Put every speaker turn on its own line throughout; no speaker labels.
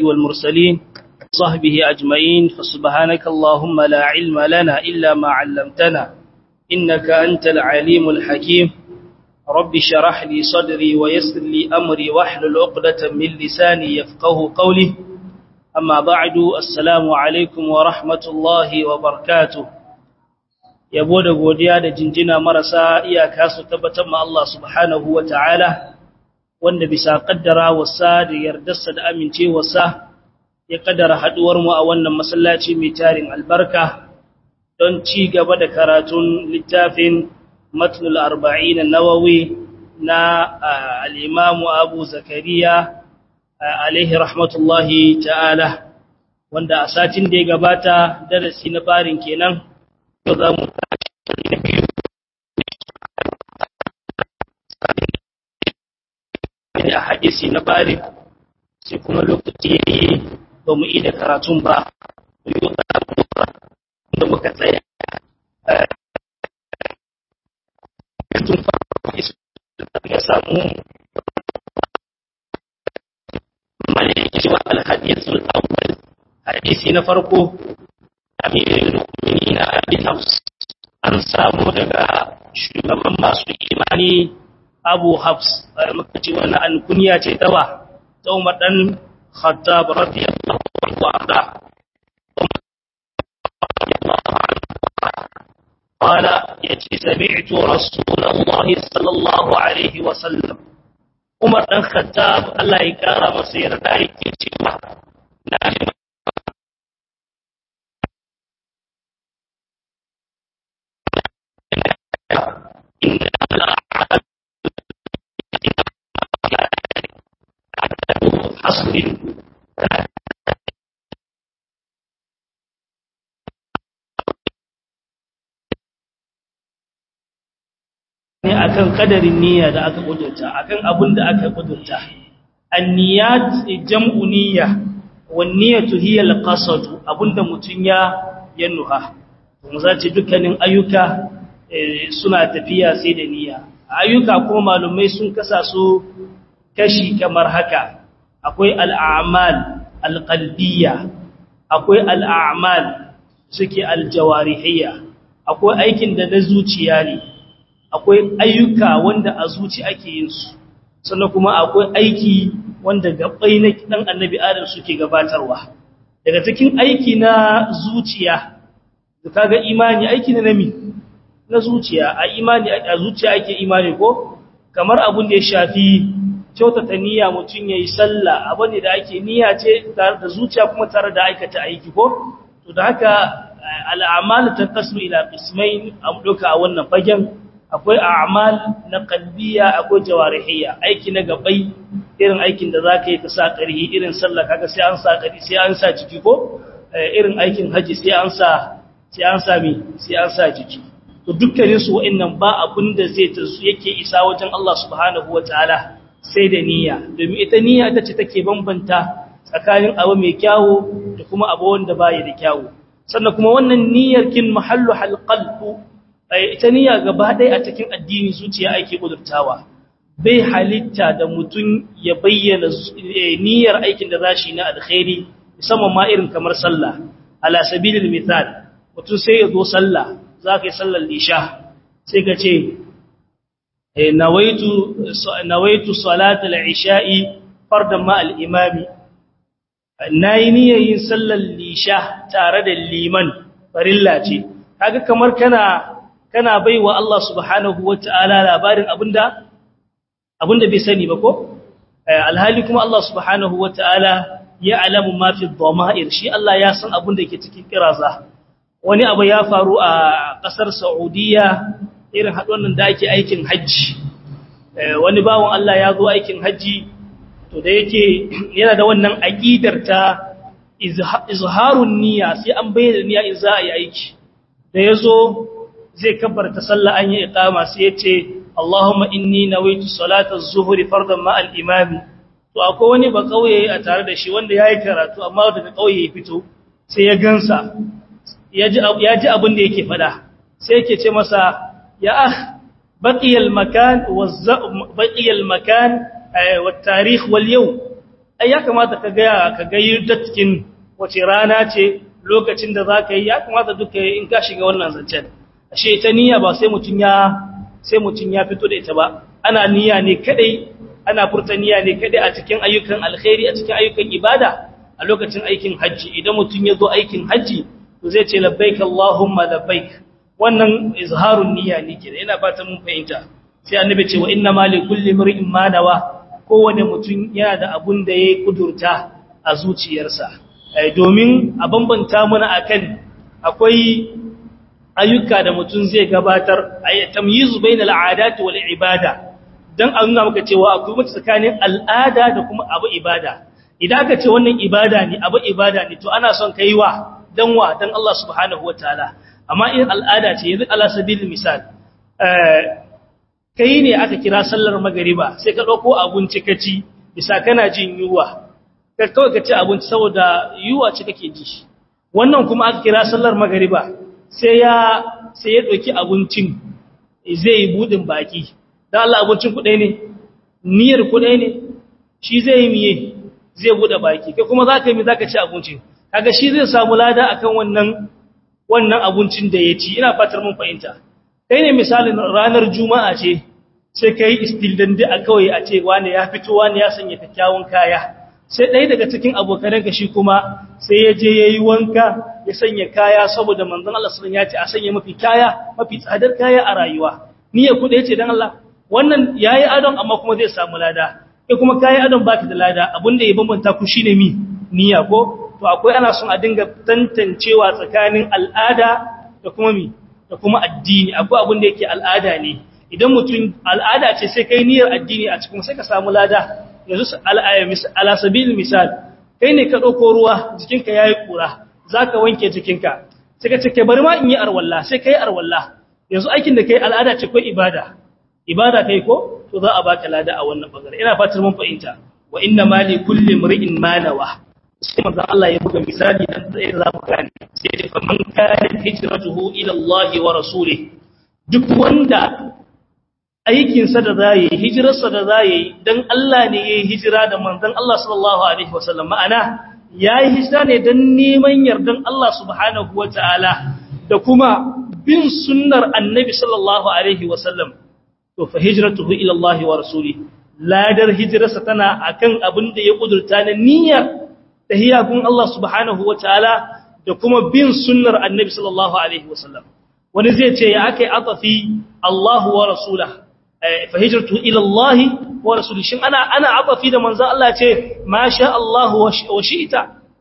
والمرسلين صحبه أجمعين فسبحانك اللهم لا علم لنا إلا ما علمتنا إنك أنت العليم الحكيم رب شرح لي صدري ويسر لي أمري واحلل عقدة من لساني يفقه قولي أما بعد السلام عليكم ورحمة الله وبركاته yabo da godiya da jinjina marasa iyaka su tabbatar ma Allah subhanahu wa ta'ala wanda bisa kaddara wasa da yardarsa da amincewarsa ya kaddara haduwar mu a wannan masallaci mai tarin albarka don ci gaba da karatun littafin matnul arba'in nawawi na al-imam Abu Zakariya alaihi rahmatullahi ta'ala wanda a satin da ya gabata darasi na barin kenan yau za mu da hadisi na bari sai kuma lokaci ya yi ba mu da karatun ba yau za mu da muka tsaya tun farko ya samu malaki cewa alhadisul awwal hadisi na farko amirin mu'minin abi hafs an samu daga shugaban masu imani abu hafs muka ce wannan alkunya ce ta ba ta umar dan khattab radiyallahu anhu arda قال يتي سمعت رسول الله صلى الله عليه وسلم عمر بن الخطاب الله يكرم مسير دايك cewa na حصر ne akan kadarin niyya da aka kudurta akan abin da aka kudurta anniyat jam'u niyya wan niyyatu hiya alqasd abinda mutun ya yannuha mu zace dukkanin ayyuka suna tafiya sai da niyya ayyuka kuma malumai sun kasa su kashi kamar haka akwai al'amal alqalbiyya akwai al'amal suke aljawarihiyya akwai aikin da na zuciya ne akwai ayyuka wanda a zuci ake yin su sannan kuma akwai aiki wanda gabai na dan annabi adam suke gabatarwa daga cikin aiki na zuciya da kaga imani aiki na nami na zuciya a imani a zuciya ake imani ko kamar abun da ya shafi kyautata niyya mutun yayi sallah abane da ake niyya ce tare da zuciya kuma tare da aikata aiki ko to da haka al'amal tanqasmu ila qismain am duka a wannan fagen akwai a'mal na qalbiya akwai jawarihiyya aiki na gabai irin aikin da zaka yi ka sa ƙarhi irin sallah kaga sai an sa ƙarhi sai an sa jiki ko irin aikin haji sai an sa sai an sa mi sai an sa jiki to dukkanin su wa'annan ba abin da zai tasu yake isa wajen Allah subhanahu wataala sai da niyya domin ita niyya ita ce take bambanta tsakanin abu mai kyawu da kuma abu wanda baya da kyawu sannan kuma wannan niyyar kin mahallu halqalbu ita niyya gaba ɗaya a cikin addini zuciya ake kudurtawa bai halitta da mutum ya bayyana niyyar aikin da zashi na alkhairi musamman ma irin kamar sallah ala sabilil misal mutum sai ya zo sallah zaka yi sallar isha sai ka ce nawaitu nawaitu salatul isha'i fardan ma al-imami nayi niyyar yin sallar isha tare da liman farilla ce kaga kamar kana kana baiwa Allah subhanahu wata'ala labarin abinda abinda bai sani ba ko alhali kuma Allah subhanahu wata'ala ya alamu ma fi dhama'ir shi Allah ya san abinda ke cikin kiraza wani abu ya faru a kasar Saudiya irin haɗuwan da ake aikin haji wani bawon Allah ya zo aikin haji to da yake yana da wannan aqidar ta izharun niyya sai an bayyana niyya in za a yi aiki da yazo zai kabbarta sallah an yi iqama sai yace Allahumma inni nawaitu salata az-zuhri fardan ma al-imam to akwai wani ba kauye a tare da shi wanda yayi karatu amma daga kauye ya fito sai ya gansa yaji yaji abin da yake fada sai yake ce masa ya akh baqiya al-makan wa baqiya al-makan wa at-tarikh wal yawm ai ya kamata ka ga ka ga cikin wace rana ce lokacin da za ka yi ya kamata duka in ka shiga wannan zancen ashe ita niyya ba sai mutun ya sai mutun ya fito da ita ba ana niyya ne kadai ana furta niyya ne kadai a cikin ayyukan alkhairi a cikin ayyukan ibada a lokacin aikin haji idan mutun ya zo aikin haji to zai ce labbaik allahumma labbaik wannan izharun niyya ne kenan ina fatan mun fahimta sai annabi ce wa inna ma li kulli mar'in ma nawa kowane mutum yana da abun da ya kudurta a zuciyarsa domin a bambanta mana akan akwai ayyuka da mutum zai gabatar ay tamyizu bainal aadati wal ibada dan a nuna maka cewa akwai mutum tsakanin al'ada da kuma abu ibada idan aka ce wannan ibada ne abu ibada ne to ana son kai wa dan wa dan Allah subhanahu wataala amma in al'ada ce yanzu ala sabilil misal kai ne aka kira sallar magariba sai ka ɗauko abinci ka ci bisa kana jin yuwa ka kawai ka ci abinci saboda yuwa ce kake ji wannan kuma aka kira sallar magariba sai ya sai ya ɗauki abincin zai yi buɗin baki don Allah abincin kuɗai ne niyyar kuɗai ne shi zai yi miye zai buɗe baki kai kuma za ka yi za ka ci abincin kaga shi zai samu lada akan wannan wannan abincin da ya ci ina fatar mun fahimta kai ne misalin ranar juma'a ce sai ka yi istildandi a kawai a ce wani ya fito wani ya sanya kyakkyawan kaya sai ɗaya daga cikin abokananka shi kuma sai ya je ya yi wanka ya sanya kaya saboda manzon Allah sun ya ce a sanya mafi kaya mafi tsadar kaya a rayuwa niyya ku da yace dan Allah wannan yayi adon amma kuma zai samu lada kai kuma kayi adon baki da lada abinda ya bambanta ku shine mi niyya ko to akwai ana son a dinga tantancewa tsakanin al'ada da kuma mi da kuma addini akwai abin da yake al'ada ne idan mutum al'ada ce sai kai niyyar addini a cikin sai ka samu lada yanzu ala sabil misal kai ne ka dauko ruwa jikinka yayi kura zaka wanke jikinka sai ka ce kai bari ma in yi arwalla sai kai arwalla yanzu aikin da kai al'ada ce ko ibada ibada kai ko to za a baka lada a wannan bangare ina fatar mun fahimta wa inna ma li kulli imri'in ma nawa sai manzo Allah ya buga misali dan sai za mu gane sai ya fa man kana hijratuhu ila Allah wa rasulih duk wanda aikin sa da zai hijirar sa da zai dan Allah ne yayi hijira da manzon Allah sallallahu alaihi wasallam ma'ana yayi hijira ne dan neman yardan Allah subhanahu wataala da kuma bin sunnar annabi sallallahu alaihi wasallam to fa hijratuhu ila Allah wa rasulih ladar hijirarsa tana akan abin da ya kudurta na niyyar tahiyya gun Allah subhanahu wataala da kuma bin sunnar annabi sallallahu alaihi wasallam wani zai ce ya akai atafi Allah wa rasulah fa hijratu ila Allah wa rasulih shin ana ana atafi da manzon Allah ce ma sha Allah wa shi'ta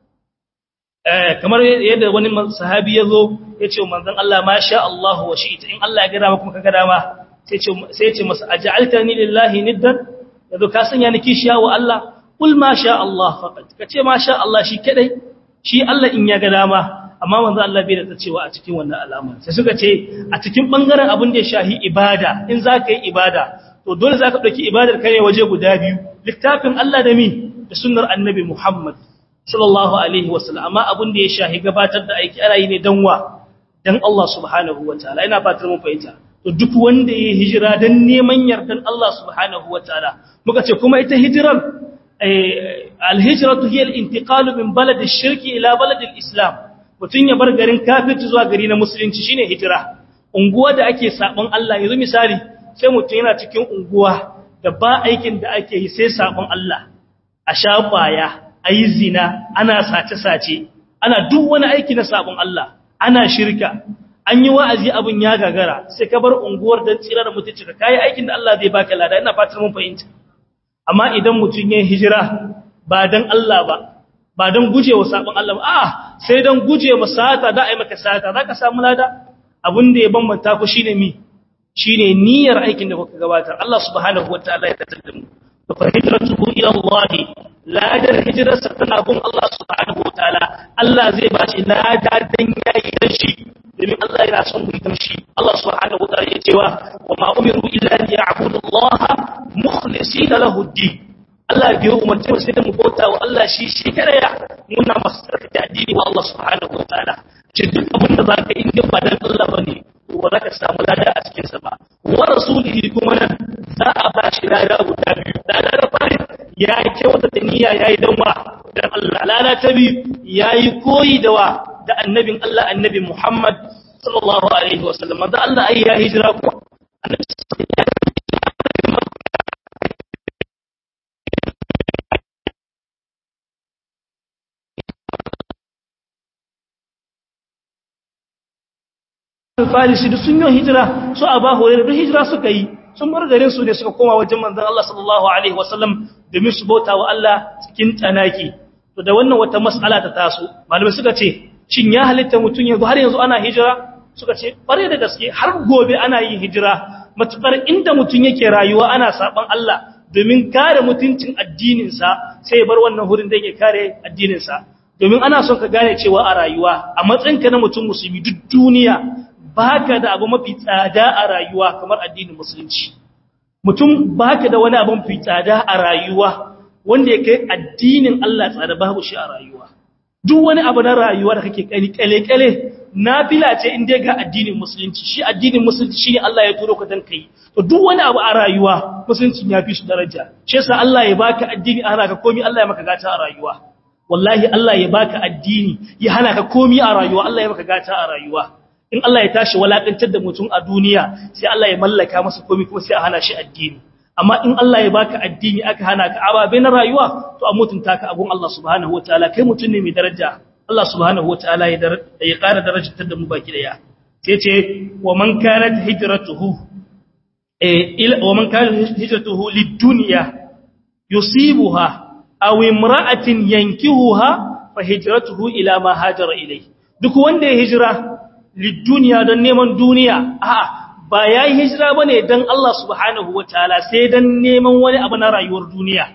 kamar yadda wani sahabi yazo yace manzon Allah ma sha Allah wa shi'ta in Allah ya ga dama kuma kaga dama sai ce sai ce masa aj'altani lillahi niddan yazo ka sanya ni kishiya wa Allah kul ma sha Allah faqat kace ma sha Allah shi kadai shi Allah in ya ga dama amma manzo Allah bai da cewa a cikin wannan alama sai suka ce a cikin bangaren abin da ya shahi ibada in zaka yi ibada to dole zaka dauki ibadar kai waje guda biyu littafin Allah da mi da sunnar annabi Muhammad sallallahu alaihi wasallam amma abin da ya shahi gabatar da aiki ana yi ne dan wa dan Allah subhanahu wataala ina fatar mun fahimta to duk wanda ya hijira dan neman yardan Allah subhanahu wataala muka ce kuma ita hijirar alhijratu hiya al-intiqalu min balad ash-shirki ila balad al-islam mutun ya bar garin kafirci zuwa gari na musulunci shine hijira unguwa da ake sabon Allah yanzu misali sai mutun yana cikin unguwa da ba aikin da ake yi sai sabon Allah a shafaya ayi zina ana sace sace ana duk wani aiki na sabon Allah ana shirka an yi wa'azi abin ya gagara sai ka bar unguwar don tsirar mutunci ka kayi aikin da Allah zai baka lada ina fatar mun fahimta amma idan mutum ya hijira ba don Allah ba ba don guje wa sabon Allah ba a sai don guje wa sata da ai maka sata za ka samu lada abin da ya bambanta ku shine mi shine niyyar aikin da kuka gabatar Allah subhanahu wataala ya tattar da mu fa hijratuhu ila Allah ladar hijrarsa tana gun Allah subhanahu wataala Allah zai ba shi lada dan yayi dan shi domin Allah yana son mu yi shi Allah subhanahu wa ta'ala ya cewa wa ma umiru illa li ya'budu Allah mukhlisina lahu ad-din Allah bai umarce mu sai mu bauta wa Allah shi shi kada ya muna masa da addini wa Allah subhanahu wa ta'ala ce duk abin da zaka yi ba dan Allah bane to ba zaka samu lada a cikin sa ba wa rasulihi kuma nan za a ba shi lada guda biyu lada da fari ya kyauta da niyya yayi dan wa dan Allah lada ta bi yayi koyi da wa da annabin Allah annabi Muhammad sallallahu alaihi wasallam da Allah ai ya hijira ko annabi Farisi duk sun yi hijira su Aba Hurairah duk hijira suka yi sun bar garin su ne suka koma wajen manzon Allah sallallahu alaihi wasallam domin su bauta wa Allah cikin tsanaki to da wannan wata mas'ala ta taso malamai suka ce shin ya halitta mutun yanzu har yanzu ana hijira suka ce bare da gaske har gobe ana yin hijira matukar inda mutun yake rayuwa ana saban Allah domin kare mutuncin addinin sa sai ya bar wannan hurin da yake kare addinin sa domin ana son ka gane cewa a rayuwa a matsayinka na mutum musulmi duk duniya baka da abu mafi tsada a rayuwa kamar addinin musulunci mutum baka da wani abu mafi tsada a rayuwa wanda ya kai addinin Allah tsada babu shi a rayuwa duk wani abu na rayuwa da kake kani kale-kale nafila ce in dai ga addinin musulunci shi addinin musulunci shine Allah ya turo ka dan kai to duk wani abu a rayuwa musulunci ya fi shi daraja shi yasa Allah ya baka addini ana ka komai Allah ya maka gata a rayuwa wallahi Allah ya baka addini ya hana ka komai a rayuwa Allah ya maka gata a rayuwa in Allah ya tashi walakantar da mutum a duniya sai Allah ya mallaka masa komai kuma sai a hana shi addini amma in Allah ya baka addini aka hana ka ababe na rayuwa to a mutunta ka abun Allah subhanahu wataala kai mutum ne mai daraja Allah subhanahu wataala ya ya ƙara darajar da mu baki daya sai ce wa man kanat hijratuhu eh ila wa man kanat hijratuhu lid-dunya yusibuha aw imra'atin yankihuha fa hijratuhu ila ma hajara ilayhi duk wanda ya hijira lidduniya don neman duniya a'a ba ya yi hijira ba ne don Allah subhanahu wa ta'ala sai don neman wani abu na rayuwar duniya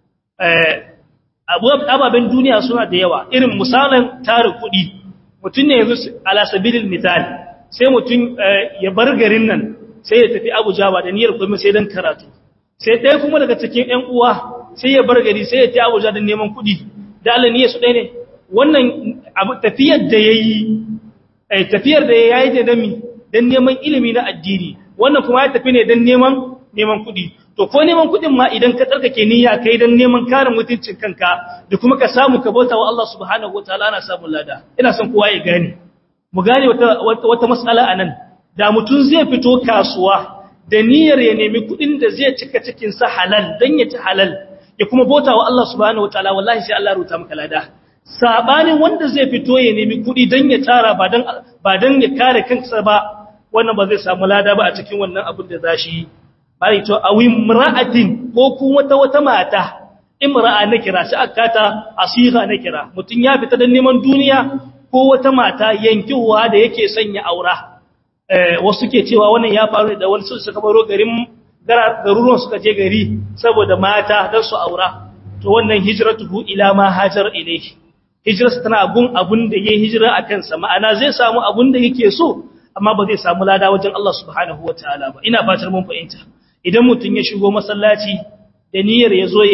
ababen duniya suna da yawa irin misalin tara kuɗi mutum ne yanzu alasabilin misali sai mutum ya bar garin nan sai ya tafi abuja ba da niyyar kuma sai don karatu sai ɗaya kuma daga cikin ‘yan uwa sai ya bar gari sai ya tafi abuja don neman kuɗi da Allah niyyar su ɗaya ne wannan tafiyar da ya yi ai tafiyar da yayi da dami dan neman ilimi na addini wannan kuma ya tafi ne dan neman neman kuɗi to ko neman kuɗin ma idan ka tsarkake niyya kai dan neman kare mutuncin kanka da kuma ka samu ka bauta wa Allah subhanahu wataala ana samun lada ina son kowa ya gane mu gane wata wata mas'ala anan da mutun zai fito kasuwa da niyyar ya nemi kuɗin da zai cika cikin sa halal dan ya ci halal ya kuma bauta wa Allah subhanahu wataala wallahi sai Allah ya ruta maka lada sabanin wanda zai fito ya nemi kuɗi don ya tara ba don ba don ya kare kansa ba wannan ba zai samu lada ba a cikin wannan abin da zashi bari to awi imra'atin ko kuma wata wata mata imra'a na kira shi akata asiha na kira mutun ya fita don neman duniya ko wata mata yankiwa da yake sanya aura eh wasu ke cewa wannan ya faru da wani suka baro garin garuruwan suka je gari saboda mata don su aura to wannan hijratuhu ila ma hajar ilayhi hijirarsa tana gun abun da ya hijira a kansa ma'ana zai samu abun da yake so amma ba zai samu lada wajen Allah subhanahu wa ta'ala ba ina fatar mun fahimta idan mutum ya shigo masallaci da niyyar ya zo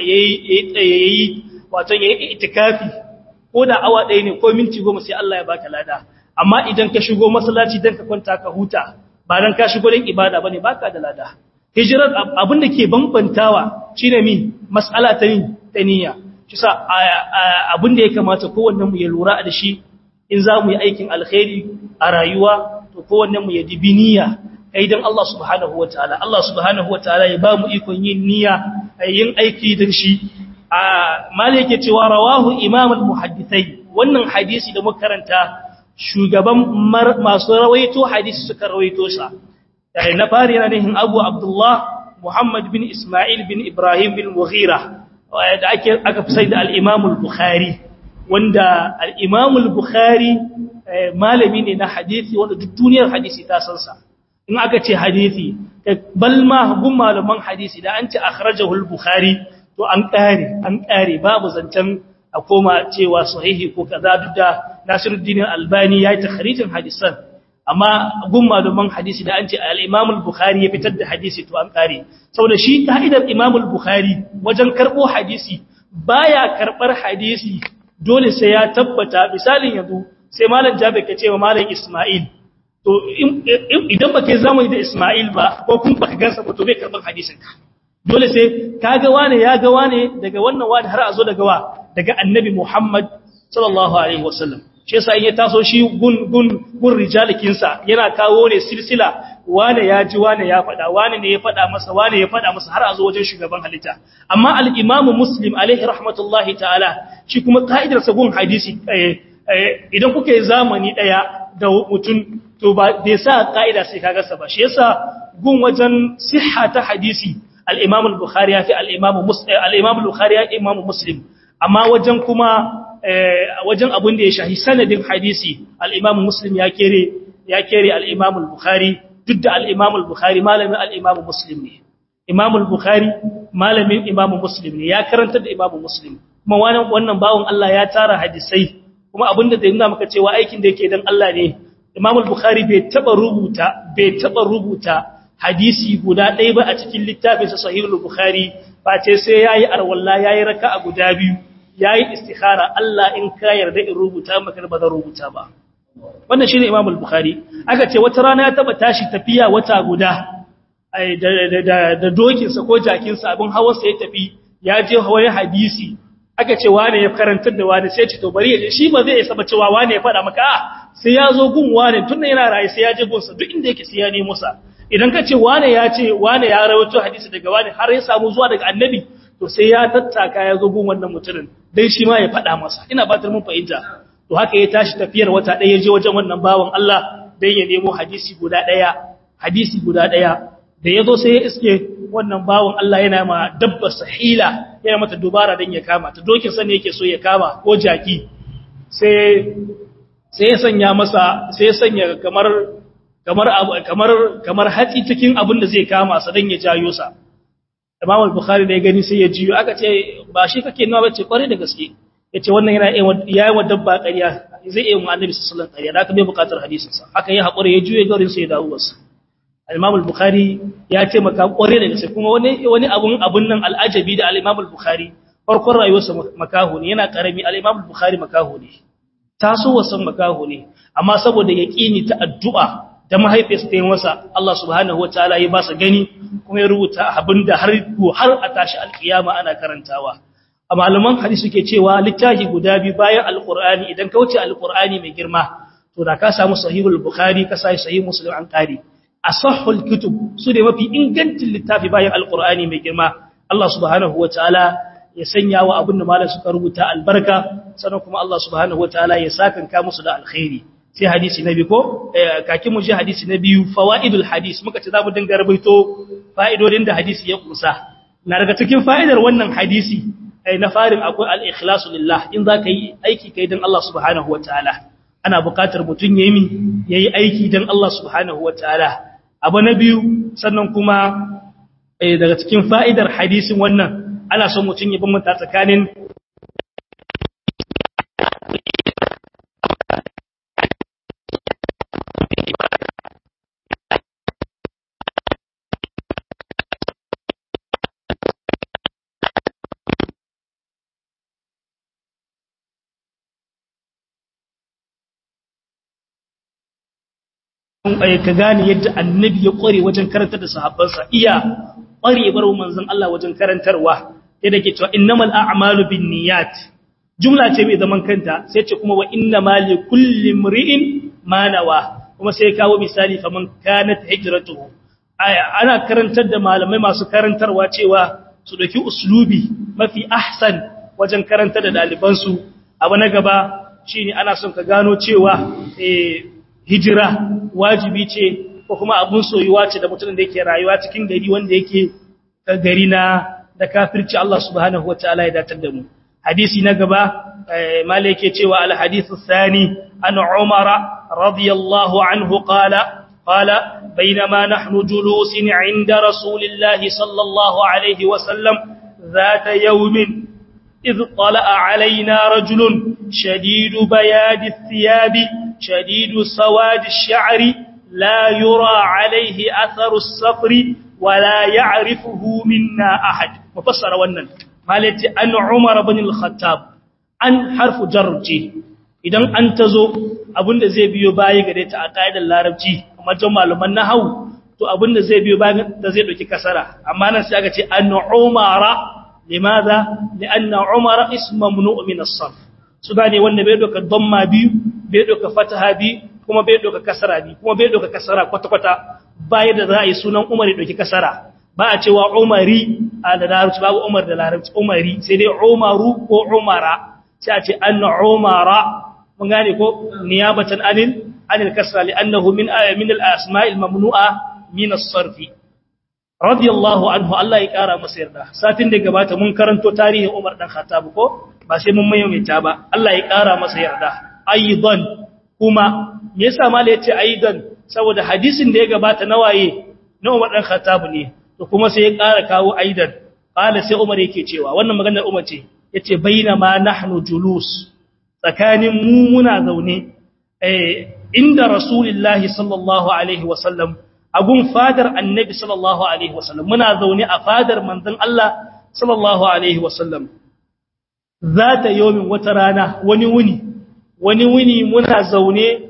ya yi wato ya yi itikafi ko da awa ɗaya ne ko minti goma sai Allah ya baka lada amma idan ka shigo masallaci don ka kwanta ka huta ba don ka shigo don ibada ba ne baka da lada hijirar abin da ke bambantawa shine mi mas'ala ta ta niyya kisa abin da ya kamata kowannen mu ya lura da shi in za mu yi aikin alkhairi a rayuwa to kowannen mu ya dibi niyya kai dan Allah subhanahu wataala Allah subhanahu wataala ya ba mu ikon yin niyya yin aiki da shi a mali yake cewa rawahu imam al-muhaddithai wannan hadisi da muka karanta shugaban masu rawaito hadisi suka rawaito sa na fari yana nihin Abu Abdullah Muhammad bin Ismail bin Ibrahim bin Mughira da ake aka fi sai da al-Imam al-Bukhari wanda al-Imam al-Bukhari malami ne na hadisi wanda duk duniyar hadisi ta san sa in aka ce hadisi balma gun malaman hadisi da an ce akhrajahu al-Bukhari to an kare an kare babu zancen a koma cewa sahihi ko kaza duk da Nasiruddin Albani ya yi takhrijin hadisan amma gun malaman hadisi da an ce al-Imam al-Bukhari ya fitar da hadisi to an kare saboda shi ka'idar Imam al-Bukhari wajen karbo hadisi baya karbar hadisi dole sai ya tabbata misalin yanzu sai malam Jabir ya ce wa malam Isma'il to idan baka zamani da Isma'il ba ko kun baka gansa ba to bai karban hadisin ka dole sai kaga wane ya ga wane daga wannan wani har a zo daga wa daga annabi Muhammad sallallahu alaihi wasallam shi yasa in ya taso shi gun gun gun rijalikin sa yana kawo ne silsila wane ya ji wane ya faɗa wane ne ya faɗa masa wane ya faɗa masa har a zo wajen shugaban halitta amma al-Imam Muslim alaihi rahmatullahi ta'ala shi kuma ka'idar sa gun hadisi idan kuka yi zamani daya da mutum to ba bai sa ka'ida sai kaga sa ba shi yasa gun wajen sihha ta hadisi al-Imam al-Bukhari ya fi al-Imam Muslim al-Imam al-Bukhari ya Imam Muslim amma wajen kuma wajen abin da ya shahi sanadin hadisi al-Imam Muslim ya kere ya kere al-Imam al-Bukhari duk da al-Imam al-Bukhari malamin al-Imam Muslim ne Imam al-Bukhari malamin Imam Muslim ne ya karanta da Imam Muslim kuma wannan wannan bawon Allah ya tara hadisai kuma abinda da yana maka cewa aikin da yake dan Allah ne Imam al-Bukhari bai taba rubuta bai taba rubuta hadisi guda ɗaya ba a cikin littafinsa Sahih al-Bukhari ba ce sai yayi arwalla yayi raka'a guda biyu yayi istikhara Allah in ka yarda in rubuta maka ba zan rubuta ba wannan shine Imam al-Bukhari aka ce wata rana ya taba tashi tafiya wata guda da da dokinsa ko jakinsa abin hawarsa ya tafi ya je hawaye hadisi aka ce wane ya karantar da wane sai ce to bari ya je shi ba zai isa ba cewa wane ya faɗa maka a sai ya zo gun wane tunda yana raye sai ya je gunsa duk inda yake sai ya nemo sa idan ka ce wane ya ce wane ya rawaito hadisi daga wane har ya samu zuwa daga annabi to sai ya tattaka ya zo gun wannan mutumin dan shi ma ya faɗa masa ina fatar mun fahimta to haka ya tashi tafiyar wata ɗaya ya je wajen wannan bawan Allah dan ya nemo hadisi guda ɗaya hadisi guda ɗaya da ya zo sai ya iske wannan bawan Allah yana ma dabbar sahila yana mata dubara dan ya kama ta dokin sa ne yake so ya kama ko jaki sai sai ya sanya masa sai ya sanya kamar kamar kamar kamar hatsi cikin abin da zai kama sa dan ya jayo sa Imam al-Bukhari da ya gani sai ya jiyo aka ce ba shi kake nuna bace kware da gaske yace wannan yana yayi wa dabba ƙarya zai yi wa Annabi sallallahu alaihi wasallam ƙarya da aka bai buƙatar hadisin sa haka ya haƙura ya juye garin sai ya dawo wasu Al-Imam al-Bukhari ya ce maka kware da gaske kuma wani wani abun abun nan al'ajabi da Al-Imam al-Bukhari farkon rayuwarsa makaho ne yana karami Al-Imam al-Bukhari makaho ne taso wasan makaho ne amma saboda yaqini ta addu'a da mahaifiyarsa ta yi masa Allah subhanahu wataala ya ba sa gani kuma ya rubuta abinda har har a tashi alkiyama ana karantawa a malaman hadisi suke cewa littafi guda biyu bayan alqur'ani idan ka wuce alqur'ani mai girma to da ka samu sahihul bukhari ka sai sahih muslim an kare asahhul kutub su ne mafi ingancin littafi bayan alqur'ani mai girma Allah subhanahu wataala ya sanya wa abin da malam suka rubuta albarka sannan kuma Allah subhanahu wataala ya sakanka musu da alkhairi sai hadisi na biyu ko kakin mu ji hadisi na biyu fawaidul hadis muka ce zamu dinga rubuto fa'idodin da hadisi ya kusa na daga cikin fa'idar wannan hadisi na farin akwai al-ikhlasu lillah in zaka yi aiki kai dan Allah subhanahu wataala ana buƙatar mutun yayi mi yayi aiki dan Allah subhanahu wataala abu na biyu sannan kuma daga cikin fa'idar hadisin wannan ana son mutun ya bambanta tsakanin ka gane yadda annabi ya kware wajen karantar da sahabbansa iya kwarewar manzon Allah wajen karantarwa yadda ke cewa innamal a'malu binniyat jumla ce mai zaman kanta sai ce kuma wa innamal likulli imri'in ma nawa kuma sai kawo misali faman kanat hijratuhu ana karantar da malamai masu karantarwa cewa su dauki uslubi mafi ahsan wajen karantar da dalibansu abu na gaba shine ana son ka gano cewa eh hijira wajibi ce ko kuma abun soyuwa ce da mutumin da yake rayuwa cikin gari wanda yake gari na da kafirci Allah subhanahu wataala ya datar da mu hadisi na gaba malai yake cewa al hadithu thani an umara radiyallahu anhu qala qala bainama nahnu julusin inda rasulillahi sallallahu alaihi wa sallam ذات يوم إذ طلع علينا رجل شديد بياد الثياب شديد سواد الشعر لا يرى عليه أثر السفر ولا يعرفه منا أحد مفسر ونن مالتي أن عمر بن الخطاب أن حرف جرجي idan an tazo abinda zai biyo baya gare ta a kaidar larabci amma jan malaman nahwu to abinda zai biyo bayan da zai dauki kasara amma nan sai aka ce an umara limadha lianna umara ismu mamnu' min as-sarf su gane wanda bai doka damma biyu bai doka fataha biyu kuma bai doka kasara biyu kuma bai doka kasara kwata kwata bayan da za a yi sunan umar ya doki kasara ba a cewa umari a da larabci babu umar da larabci umari sai dai umaru ko umara sai a ce an umara mun gane ko niyabatan anil anil kasra li'annahu min min al-asma'il mamnu'a min as-sarf radiyallahu anhu Allah ya kara masa yarda satin da gabata mun karanto tarihin Umar dan Khattab ko ba sai mun maimaita ba Allah ya kara masa yarda aidan kuma me yasa mallai yace aidan saboda hadisin da ya gabata na waye na Umar dan Khattab ne to kuma sai ya kara kawo aidan qala sai Umar yake cewa wannan maganar Umar ce yace bainama nahnu julus tsakanin mu muna zaune inda rasulullahi sallallahu alaihi wasallam agun fadar annabi sallallahu alaihi wasallam muna zaune a fadar manzon Allah sallallahu alaihi wasallam zata yomin wata rana wani wuni wani wuni muna zaune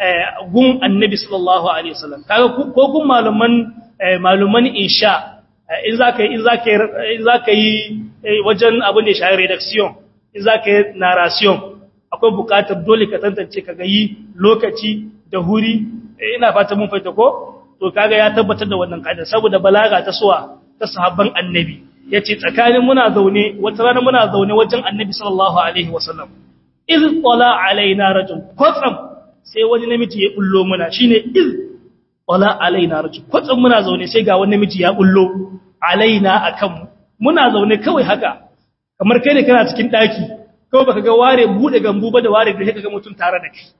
gun annabi sallallahu alaihi wasallam kaga ko kun maluman maluman insha in zaka in zaka in zaka yi wajen abin da ya shafi redaction in zaka yi narration akwai bukatar dole ka tantance ka ga yi lokaci da huri ina fata mun fahimta ko to kaga ya tabbatar da wannan kaida saboda balaga ta suwa ta sahabban annabi yace tsakanin muna zaune wata rana muna zaune wajen annabi sallallahu alaihi wasallam iz qala alaina rajul kwatsam sai wani namiji ya bullo muna shine iz qala alaina rajul kwatsam muna zaune sai ga wani namiji ya bullo alaina akan muna zaune kawai haka kamar kai ne kana cikin daki kawai baka ga ware bude gambu ba da ware da kaga mutun tare da kai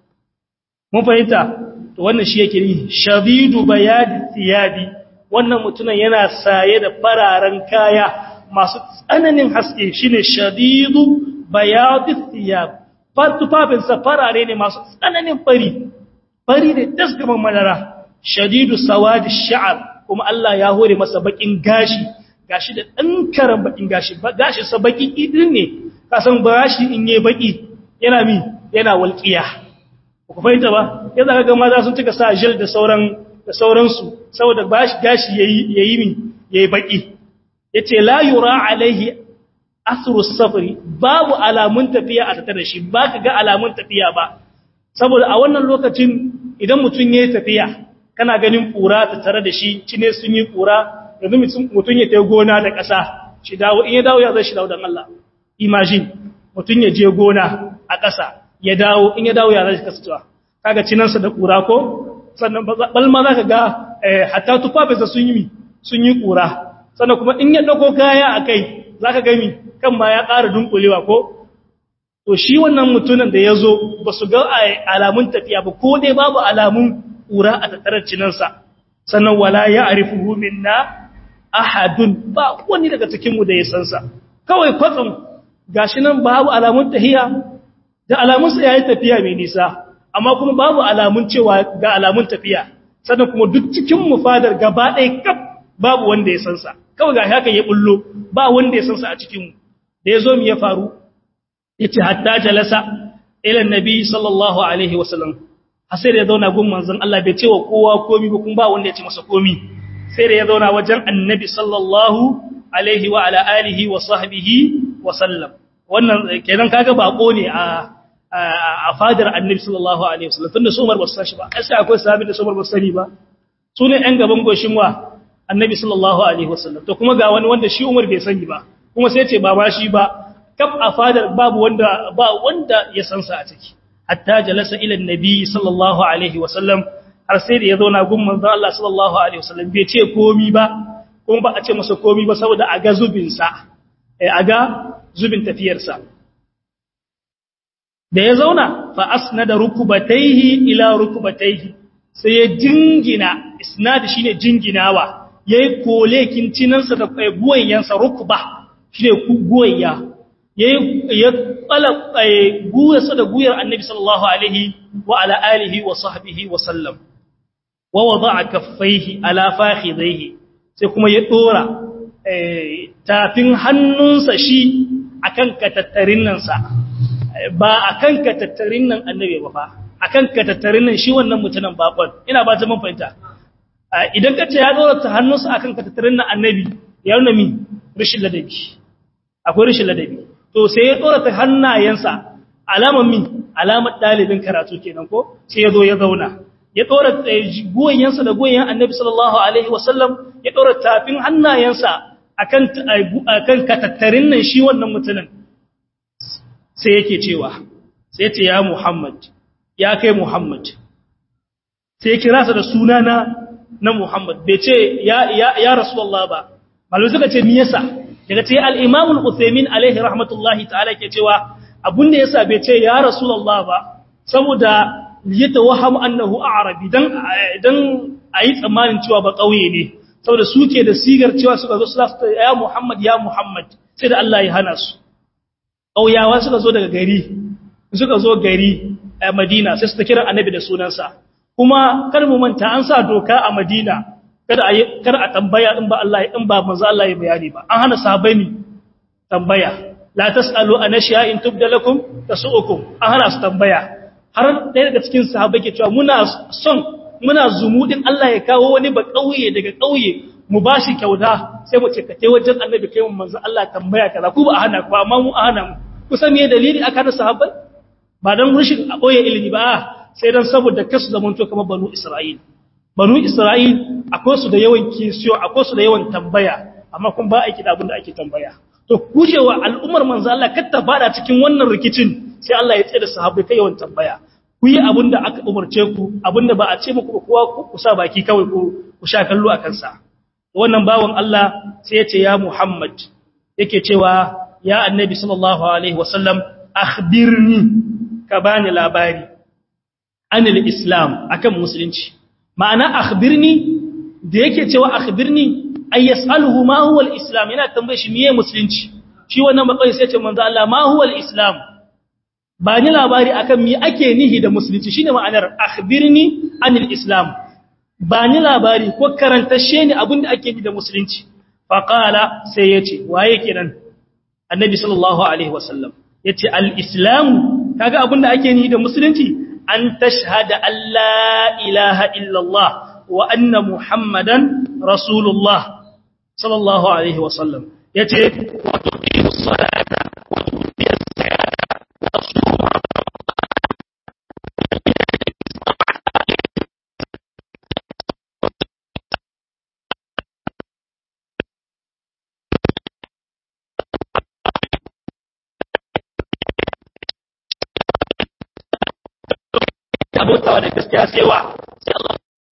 mun fahimta to wannan shi yake ni shadidu bayadi thiyabi wannan mutunan yana saye da fararen kaya masu tsananin haske shine shadidu bayadi thiyab fatufafin sa farare ne masu tsananin fari fari ne dasgaban madara shadidu sawadi sha'ar kuma Allah ya hore masa bakin gashi gashi da dan karan bakin gashi gashi sa baki idin ne kasan bashi in yi baki yana mi yana walƙiya ku fahimta ba yanzu kaga maza sun cika sa gel da sauran da sauransu saboda bashi gashi yayi yayi mi yayi baki yace la yura alaihi asru safari babu alamun tafiya a tattare shi baka ga alamun tafiya ba saboda a wannan lokacin idan mutun yayi tafiya kana ganin kura ta tare da shi cine sun yi kura yanzu mutun ya tayi gona da ƙasa shi dawo in ya dawo ya zai shi dawo dan Allah imagine mutun ya je gona a ƙasa ya dawo in ya dawo ya zai kasancewa kaga cinansa da kura ko sannan balma za ka ga hatta tufafinsa sun yi sun yi kura sannan kuma in ya dauko kaya a kai za ka gami kan ma ya ƙara dunkulewa ko to shi wannan mutumin da ya zo ba su ga alamun tafiya ba ko dai babu alamun kura a tattarar cinansa sannan wala ya arifuhu minna ahadun ba wani daga cikinmu da ya sansa kawai kwatsam gashi nan babu alamun tahiya da alamunsa ya yi tafiya mai nisa amma kuma babu alamun cewa ga alamun tafiya sannan kuma duk cikin mufadar gaba ɗaya kaf babu wanda ya san sa kawai ga haka ya bullo ba wanda ya san sa a cikin mu da yazo mu ya faru yace hatta jalasa ila nabi sallallahu alaihi wasallam sai da ya zauna gun manzon Allah bai ce wa kowa komi ba kuma ba wanda ya ce masa komi sai da ya zauna wajen annabi sallallahu alaihi wa ala alihi wa sahbihi wa sallam wannan kenan kaga bako ne a a fadar annabi sallallahu alaihi wasallam tunda su Umar ba su san shi ba sai akwai sahabi da su Umar ba su sani ba su ne ɗan gaban goshin wa annabi sallallahu alaihi wasallam to kuma ga wani wanda shi Umar bai sani ba kuma sai ce ba ma shi ba kaf a fadar babu wanda ba wanda ya san sa a ciki hatta jalasa ila annabi sallallahu alaihi wasallam har sai da ya zauna gun manzo Allah sallallahu alaihi wasallam bai ce komi ba kuma ba a ce masa komi ba saboda a ga zubin sa a ga zubin tafiyarsa da ya zauna fa asnada rukubataihi ila rukubataihi sai ya jingina isnad shine jinginawa yayi kolekin cinansa da guwayensa rukuba shine guwaya yayi ya tsala guyarsa da guyar annabi sallallahu alaihi wa ala alihi wa sahbihi wa sallam wa wada'a kaffaihi ala fakhidaihi sai kuma ya dora tafin hannunsa shi akan katattarin nan sa ba akan katattarin nan annabi ba fa akan katattarin nan shi wannan mutumin bakon ina ba ta mun fahimta idan ka ce ya dora ta hannunsa akan katattarin na annabi ya nuna mi rashin ladabi akwai rashin ladabi to sai ya dora ta hannayensa alamar mi alamar dalibin karatu kenan ko sai ya zo ya zauna ya dora goyensa da goyen annabi sallallahu alaihi wasallam ya dora tafin hannayensa akan akan katattarin nan shi wannan mutumin sai yake cewa sai ce ya Muhammad ya kai Muhammad sai kira sa da sunana na Muhammad bai ce ya ya ya Rasulullah ba malai suka ce me yasa daga ce al-Imam al-Uthaymeen alaihi rahmatullahi ta'ala ke cewa abun da yasa bai ce ya Rasulullah ba saboda yatawahhamu annahu a'rabi dan dan ayi tsammanin cewa ba kauye ne saboda suke da sigar cewa suka zo su ya Muhammad ya Muhammad sai da Allah ya hana su ƙauyawa suka zo daga gari suka zo gari a Madina sai suka kira annabi da sunansa kuma kar mu manta an sa doka a Madina kada a kar a tambaya in ba Allah in ba manzo Allah ya bayani ba an hana sahabbai mi tambaya la tasalu an in tubda lakum tasu'ukum an hana su tambaya har ɗaya daga cikin sahabbai ke cewa muna son muna zumudin Allah ya kawo wani ba ƙauye daga ƙauye mu ba shi kyauta sai mu ce ka tai wajen annabi kai mu manzo Allah tambaya kaza ku ba a hana ku amma mu a hana mu kusa me dalili aka da sahabbai ba dan rushin a boye ilimi ba sai dan saboda kasu zamanto kamar banu Isra'il banu Isra'il akwai su da yawan kisiyo akwai su da yawan tambaya amma kun ba aiki da abin da ake tambaya to kujewa al'ummar manzo Allah kar ta fada cikin wannan rikicin sai Allah ya tsaye da sahabbai kai yawan tambaya ku yi abin da aka umarce ku abin da ba a ce muku kowa ku sa baki kawai ku ku sha kallo a kansa wannan bawan Allah sai ya ce ya Muhammad yake cewa ya annabi sallallahu alaihi wasallam akhbirni ka bani labari anil islam akan musulunci ma'ana akhbirni da yake cewa akhbirni ay yasaluhu ma huwa al-islam yana tambaye shi meye musulunci shi wannan bakai sai ya ce manzo Allah ma huwa al-islam ba ni labari akan me ake nihi da musulunci shine ma'anar akhbirni anil islam ba ni labari ko karantashe ni abinda ake nihi da musulunci fa qala sai yace waye kenan annabi sallallahu alaihi wasallam yace al-islam kaga abinda ake nihi da musulunci an tashhada an la ilaha illallah wa anna muhammadan rasulullah sallallahu alaihi wasallam yace wa tuqimus salata wa tuqiyas zakata abotawa da gaskiya sai wa sai Allah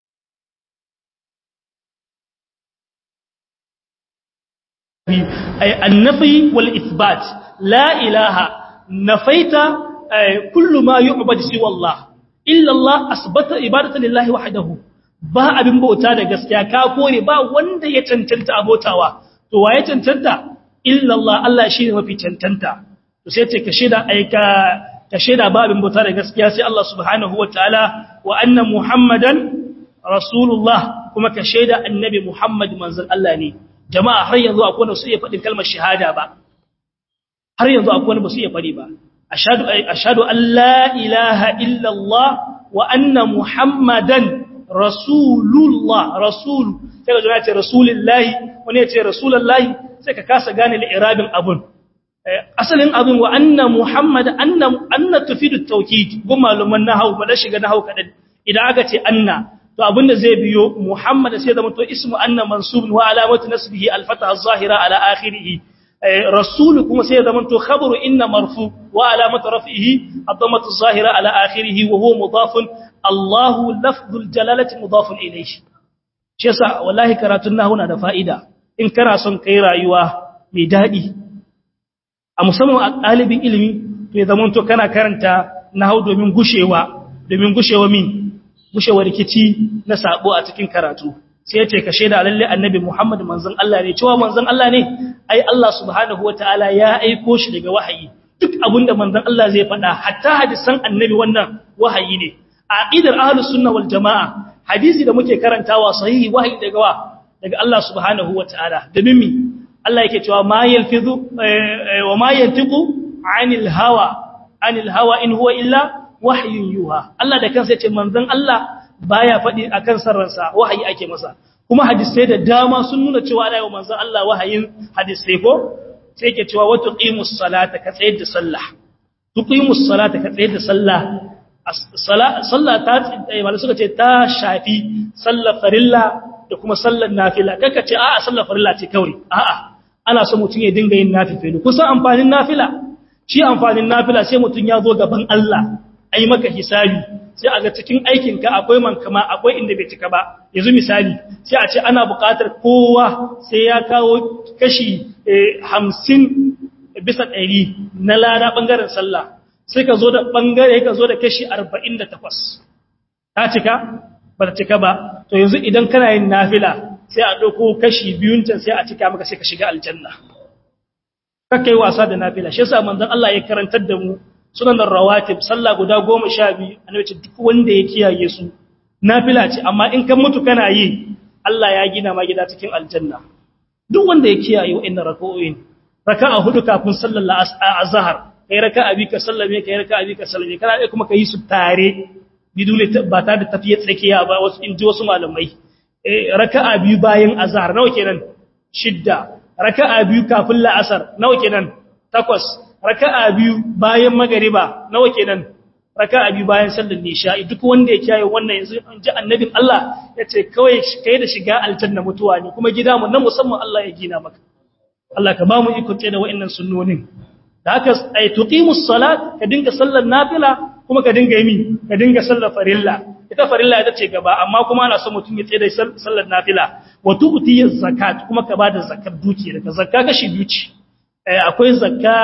ay annafi wal ithbat la ilaha nafaita kullu ma yu'badu siwa Allah illa Allah asbata ibadatan lillahi wahdahu ba abin bauta da gaskiya ka kore ba wanda ya cancanta abotawa to waye cancanta illa Allah Allah shine mafi cancanta to sai ce ka shida aika ka shaida babin bauta da gaskiya sai Allah subhanahu wa ta'ala wa anna Muhammadan Rasulullah kuma ka shaida annabi Muhammad manzon Allah ne jama'a har yanzu akwai wanda su iya faɗin kalmar shahada ba har yanzu akwai wanda ba su iya faɗi ba ashhadu ashhadu an la ilaha illa Allah wa anna Muhammadan Rasulullah rasul sai ga jama'a ce rasulullahi wani ya ce rasulullahi sai ka kasa gane li'irabin abun asalin abin wa anna muhammad anna anna tufidu tawkid gun maluman nahwu ba da shiga nahwu kadan idan aka ce anna to abinda zai biyo muhammad sai zama to ismu anna mansub wa alamatu nasbihi al-fatha az-zahira ala akhirih rasul kuma sai zama to khabaru inna marfu wa alamatu raf'ihi ad-dammatu az-zahira ala akhirih wa huwa mudafun Allahu lafdhul jalalati mudafun ilayhi shi yasa wallahi karatun nahwu na da fa'ida in kana son kai rayuwa mai dadi a musamman a ɗalibin ilimi to ya zamanto kana karanta na hau domin gushewa domin gushewa min gushewa rikici na sabo a cikin karatu sai ya ce ka shaida lalle annabi Muhammad manzon Allah ne cewa manzon Allah ne ai Allah subhanahu wataala ya aiko shi daga wahayi duk abinda manzon Allah zai faɗa hatta hadisan annabi wannan wahayi ne a aqidar ahlus sunna wal jamaa hadisi da muke karantawa sahihi wahayi daga wa daga Allah subhanahu wataala domin mi Allah yake cewa ma yalfizu wa ma yantiqu anil hawa anil hawa in huwa illa wahyun yuha Allah da kansa yace manzon Allah baya faɗi akan sarransa wahayi ake masa kuma hadisai da dama sun nuna cewa ana yi wa manzon Allah wahayin hadisai ko sai ke cewa wa tuqimus salata ka tsayar da sallah tuqimus salata ka tsayar da sallah sallah ta malai suka ce ta shafi sallar farilla da kuma sallar nafila kaka ce a'a sallar farilla ce kawai a'a ana so mutum ya dinga yin nafifilu kusan amfanin nafila shi amfanin nafila sai mutum ya zo gaban Allah ai maka hisabi sai a ga cikin aikinka akwai mankama akwai inda bai cika ba yanzu misali sai a ce ana buƙatar kowa sai ya kawo kashi hamsin bisa ɗari na lada ɓangaren sallah sai ka zo da ɓangare ka zo da kashi arba'in da takwas ta cika ba ta cika ba to yanzu idan kana yin nafila sai a ɗauko kashi biyun can sai a cika maka sai ka shiga aljanna kakka yi wasa da nafila shi yasa manzon Allah ya karantar da mu sunan rawatib sallah guda goma sha biyu annabi ce duk wanda ya kiyaye su nafila ce amma in kan mutu kana yi Allah ya gina ma gida cikin aljanna duk wanda ya kiyaye wa'annan raka'o'in raka'a hudu kafin sallar azhar kai raka'a bi ka sallame kai raka'a bi ka sallame kana dai kuma kai su tare bidule ba ta da tafiye tsakiya ba wasu in ji wasu malamai raka'a biyu bayan azhar nawa kenan shidda raka'a biyu kafin la'asar nawa kenan takwas raka'a biyu bayan magariba nawa kenan raka'a biyu bayan sallar nisha'i duk wanda ya kiyaye wannan yanzu an ji annabin Allah yace kawai kai da shiga aljanna mutuwa ne kuma gida mu na musamman Allah ya gina maka Allah ka ba mu iko tsaye da wa'annan sunnonin da haka ay tuqimus salat ka dinga sallar nafila kuma ka dinga yi ka dinga sallar farilla ita farilla ita ce gaba amma kuma ana son mutum ya tsaye da sallar nafila wa tu'ti zakat kuma ka bada zakar dukiya ka zakka kashi biyu ce akwai zakka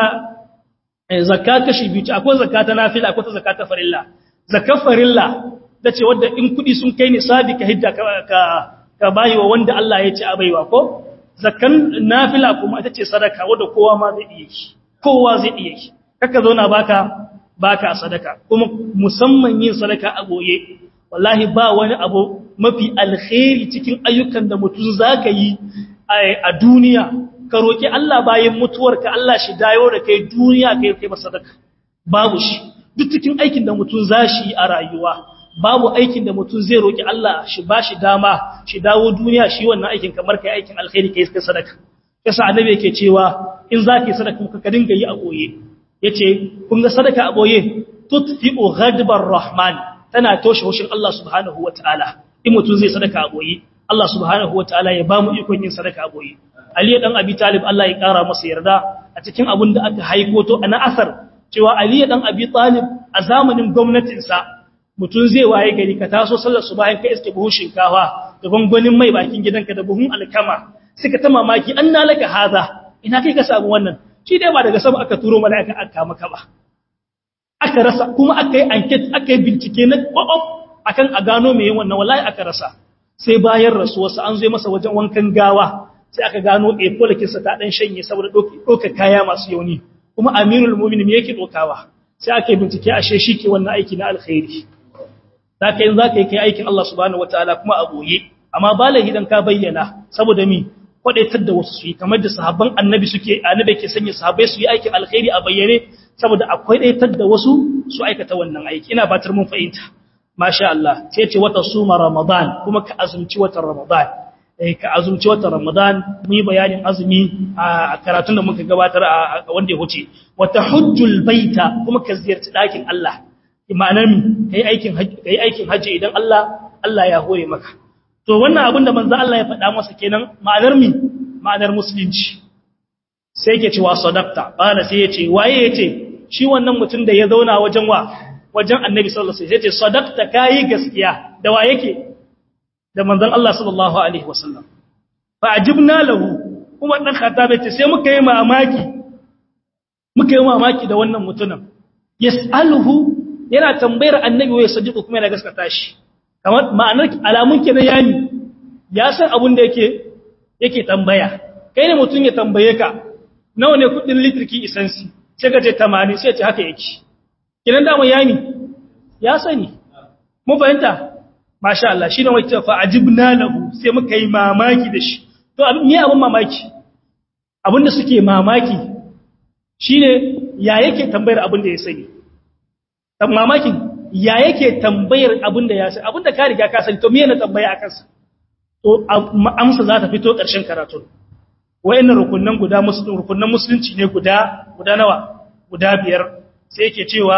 zakka kashi biyu ce akwai zakka ta nafila akwai ta zakka ta farilla zakkar farilla tace wanda in kudi sun kai nisabi ka hidda ka ka bayi wa wanda Allah ya ce a baiwa ko zakkan nafila kuma ita ce sadaka wanda kowa ma zai iya yi kowa zai iya yi kaka zauna baka baka sadaka kuma musamman yin sadaka a goye wallahi ba wani abu mafi alkhairi cikin ayyukan da mutum zaka yi a duniya ka roki Allah bayan mutuwarka Allah shi dayo da kai duniya kai kai sadaka babu shi duk cikin aikin da mutum zashi a rayuwa babu aikin da mutum zai roki Allah shi bashi dama shi dawo duniya shi wannan aikin kamar kai aikin alkhairi kai kai sadaka yasa annabi yake cewa in zaki sadaka ka dinga yi a goye yace kun ga sadaka a boye tutfi'u ghadbar rahman tana toshe hushin Allah subhanahu wataala in mutum zai sadaka a boye Allah subhanahu wataala ya bamu ikon yin sadaka a boye Ali dan Abi Talib Allah ya kara masa yarda a cikin abin da aka haiko to ana asar cewa Ali dan Abi Talib a zamanin gwamnatin sa mutum zai waye gari ka taso sallar subahin ka iske buhun shinkafa da gwangwanin mai bakin gidanka da buhun alkama suka ta mamaki an nalaka haza ina kai ka samu wannan shi dai ba daga sama aka turo mala'ika aka maka ba aka rasa kuma aka yi enquete aka yi bincike na kwakwaf akan a gano mai yin wannan wallahi aka rasa sai bayan rasuwarsa an zo masa wajen wankan gawa sai aka gano a polikinsa ta dan shanye saboda ɗauka kaya masu yauni kuma amirul mu'minin me yake ɗaukawa sai aka yi bincike ashe shi ke wannan aiki na alkhairi za ka yi za ka yi kai aikin Allah subhanahu wataala kuma a boye amma ba idan ka bayyana saboda mi kwadaitar da wasu su yi kamar da sahabban annabi suke annabi ke sanya sahabbai su yi aikin alkhairi a bayyane saboda akwai daitar da wasu su aikata wannan aiki ina batar mun fahimta masha Allah sai ce wata suma ramadan kuma ka azumci watan ramadan eh ka azumci watan ramadan mu yi bayanin azumi a karatun da muka gabatar a wanda ya huce wata hujjul baita kuma ka ziyarci dakin Allah ma'anar mi kai aikin kai aikin haji idan Allah Allah ya hore maka to wannan abin da manzo Allah ya faɗa masa kenan ma'anar mi ma'anar musulunci sai yake cewa sadaqta bana sai yace waye yace shi wannan mutum da ya zauna wajen wa wajen annabi sallallahu alaihi wasallam yace sadaqta kai gaskiya da wa yake da manzon Allah sallallahu alaihi wasallam fa ajibna lahu kuma dan khattab yace sai muka yi mamaki muka yi mamaki da wannan mutumin yas'aluhu yana tambayar annabi wai sadiqu kuma yana gaskata shi kamar ma'anar alamun kenan yani ya san abin da yake yake tambaya kai ne mutum ya tambaye ka nawa ne kudin litriki isansi sai ka ce 80 sai ce haka yake kinan da mu yani ya sani mu fahimta masha Allah shine wai ce fa ajibna lahu sai muka yi mamaki da shi to abin me abin mamaki abin da suke mamaki shine ya yake tambayar abin da ya sani dan mamakin ya yake tambayar abin da ya san abin da ka riga ka sani to me ne tambaya akan sa to amsa za ta fito ƙarshen karatu wayannan rukunnan guda musulun rukunnan musulunci ne guda guda nawa guda biyar sai yake cewa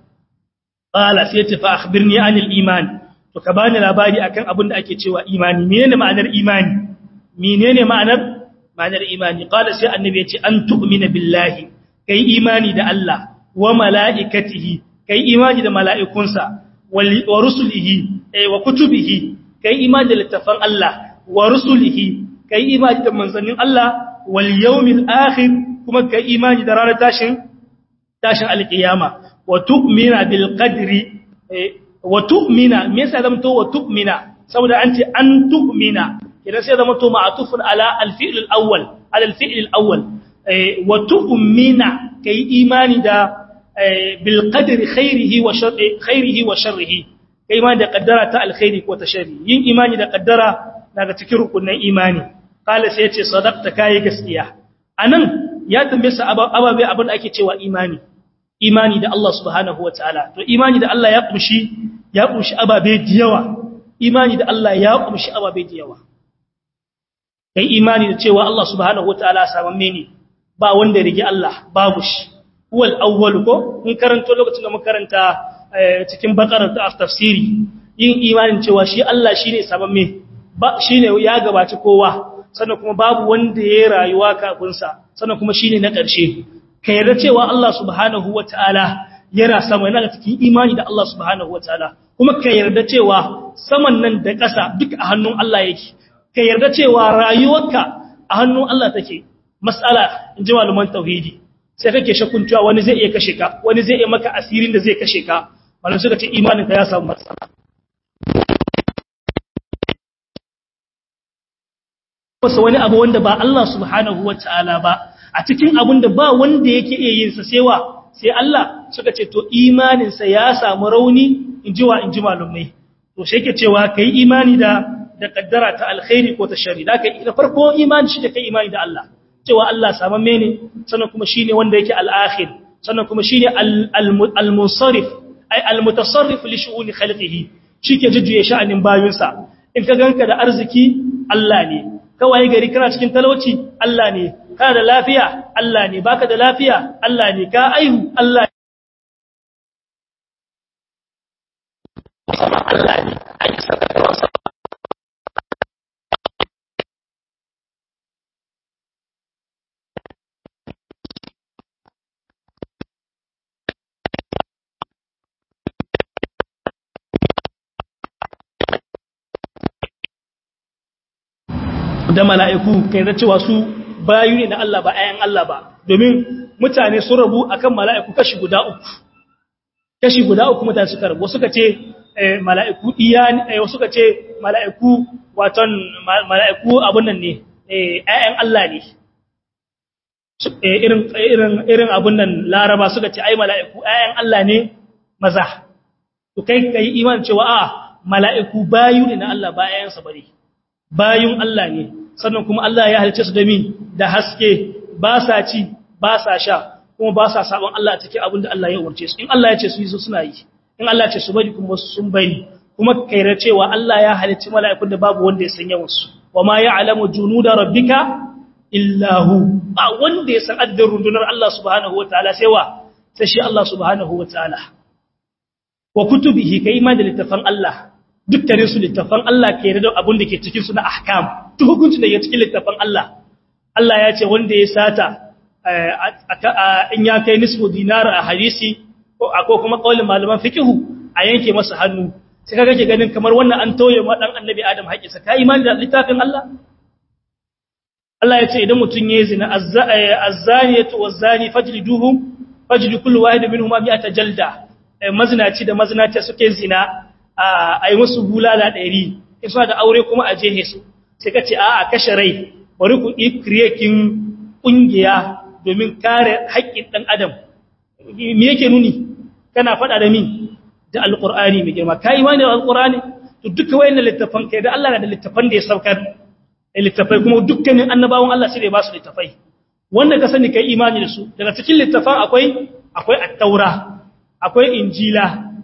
qala sai ta fa akhbirni anil iman to ka bani labari akan abin da ake cewa imani menene ma'anar imani menene ma'anar ma'anar imani qala sai annabi ya ce an tu'mina billahi kai imani da Allah wa mala'ikatihi kai imani da mala'ikunsa wa rusulihi wa kutubihi kai imani da littafan Allah wa rusulihi kai imani da manzannin Allah wal yawmil akhir kuma kai imani da ranar tashin tashin alqiyama wa tu'mina bil qadri wa tu'mina me yasa zamto wa tu'mina saboda an ce an tu'mina idan sai zamto ma'tufun ala al fi'l al awwal ala al fi'l al awwal wa tu'mina kai imani da bil qadri khairihi wa sharrihi khairihi wa sharrihi kai imani da kaddara ta alkhairi ko ta sharri yin imani da kaddara daga cikin rukunin imani kala sai yace sadaqta kai gaskiya anan ya tambaye sa ababe abin da ake cewa imani imani da Allah subhanahu wataala to imani da Allah ya kumshi ya kumshi ababe da yawa imani da Allah ya kumshi ababe da yawa kai imani da cewa Allah subhanahu wataala samamme ne ba wanda ya rige Allah babu shi huwal awwal ko mun karanto lokacin da mun karanta cikin bakarar ta tafsiri yin imanin cewa shi Allah shine samamme ba shine ya gabaci kowa sannan kuma babu wanda ya rayuwa kafin sa sannan kuma shine na ƙarshe ka yarda cewa Allah subhanahu wataala yana sama yana cikin imani da Allah subhanahu wataala kuma ka yarda cewa saman nan da ƙasa duk a hannun Allah yake ka yarda cewa rayuwarka a hannun Allah take mas'ala in ji malaman tauhidi sai kake shakkun cewa wani zai iya kashe ka wani zai iya maka asirin da zai kashe ka malam suka ce imanin ka ya samu matsala wasu wani abu wanda ba Allah subhanahu wataala ba a cikin abun da ba wanda yake iya yin sa sai wa sai Allah suka ce to imanin sa ya samu rauni inji wa inji malumai to sai yake cewa kai imani da da kaddara ta alkhairi ko ta sharri da kai da farko imani shi da kai imani da Allah cewa Allah samamme ne sannan kuma shine wanda yake al-akhir sannan kuma shine al-munsarif ay al-mutasarrif li shu'uni khalqihi shike jujjuye sha'anin bayinsa in ka ganka da arziki Allah ne kawai gari kana cikin talauci Allah ne kana da lafiya Allah ne baka da lafiya Allah ne ka aihu Allah Allah ne ai saka da mala'iku kai da cewa su bayu ne na Allah ba ayan Allah ba domin mutane sun rabu akan mala'iku kashi guda uku kashi guda uku mutane suka rabu suka ce mala'iku iya ne suka ce mala'iku waton mala'iku abun nan ne ayan Allah ne irin irin irin abun nan laraba suka ce ai mala'iku ayan Allah ne maza to kai kai iman cewa a mala'iku bayu ne na Allah ba ayansa bane bayun Allah ne sannan kuma Allah ya halice su da min da haske ba sa ci ba sa sha kuma ba sa sabon Allah cikin abin da Allah ya umarce su in Allah ya ce su yi su suna yi in Allah ya ce su bari kuma sun bari kuma kaira cewa Allah ya halicci mala'ikun da babu wanda ya san yawan su wa ma ya'lamu junuda rabbika illa hu ba wanda ya san adadin rundunar Allah subhanahu wataala sai wa sai shi Allah subhanahu wataala wa kutubihi kai ma da littafan Allah dukkanin su littafan Allah ke da abin da ke cikin su na ahkam duk hukuncin da ke cikin littafan Allah Allah ya ce wanda ya sata in ya kai nisfu dinar a hadisi ko kuma kaulin malaman fiqhu a yanke masa hannu sai kaga ke ganin kamar wannan an toye ma dan annabi Adam haƙinsa ka imani da littafin Allah Allah ya ce idan mutun yayi zina az-zaniyatu waz-zani fajliduhum fajlidu kullu wahid minhum mi'ata jalda mazinaci da mazinaci suke zina a yi musu bulala ɗari in suna da aure kuma a jehe su sai ka ce a a kashe rai bari ku ikriyakin ƙungiya domin kare haƙƙin ɗan adam me yake nuni kana faɗa da min da alƙur'ani mai girma ka yi wani da alƙur'ani to duka wayan da littafan kai da Allah na da littafan da ya saukar littafai kuma dukkanin annabawan Allah sai da ya ba su littafai wanda ka sani kai imani da su daga cikin littafan akwai akwai at-taura akwai injila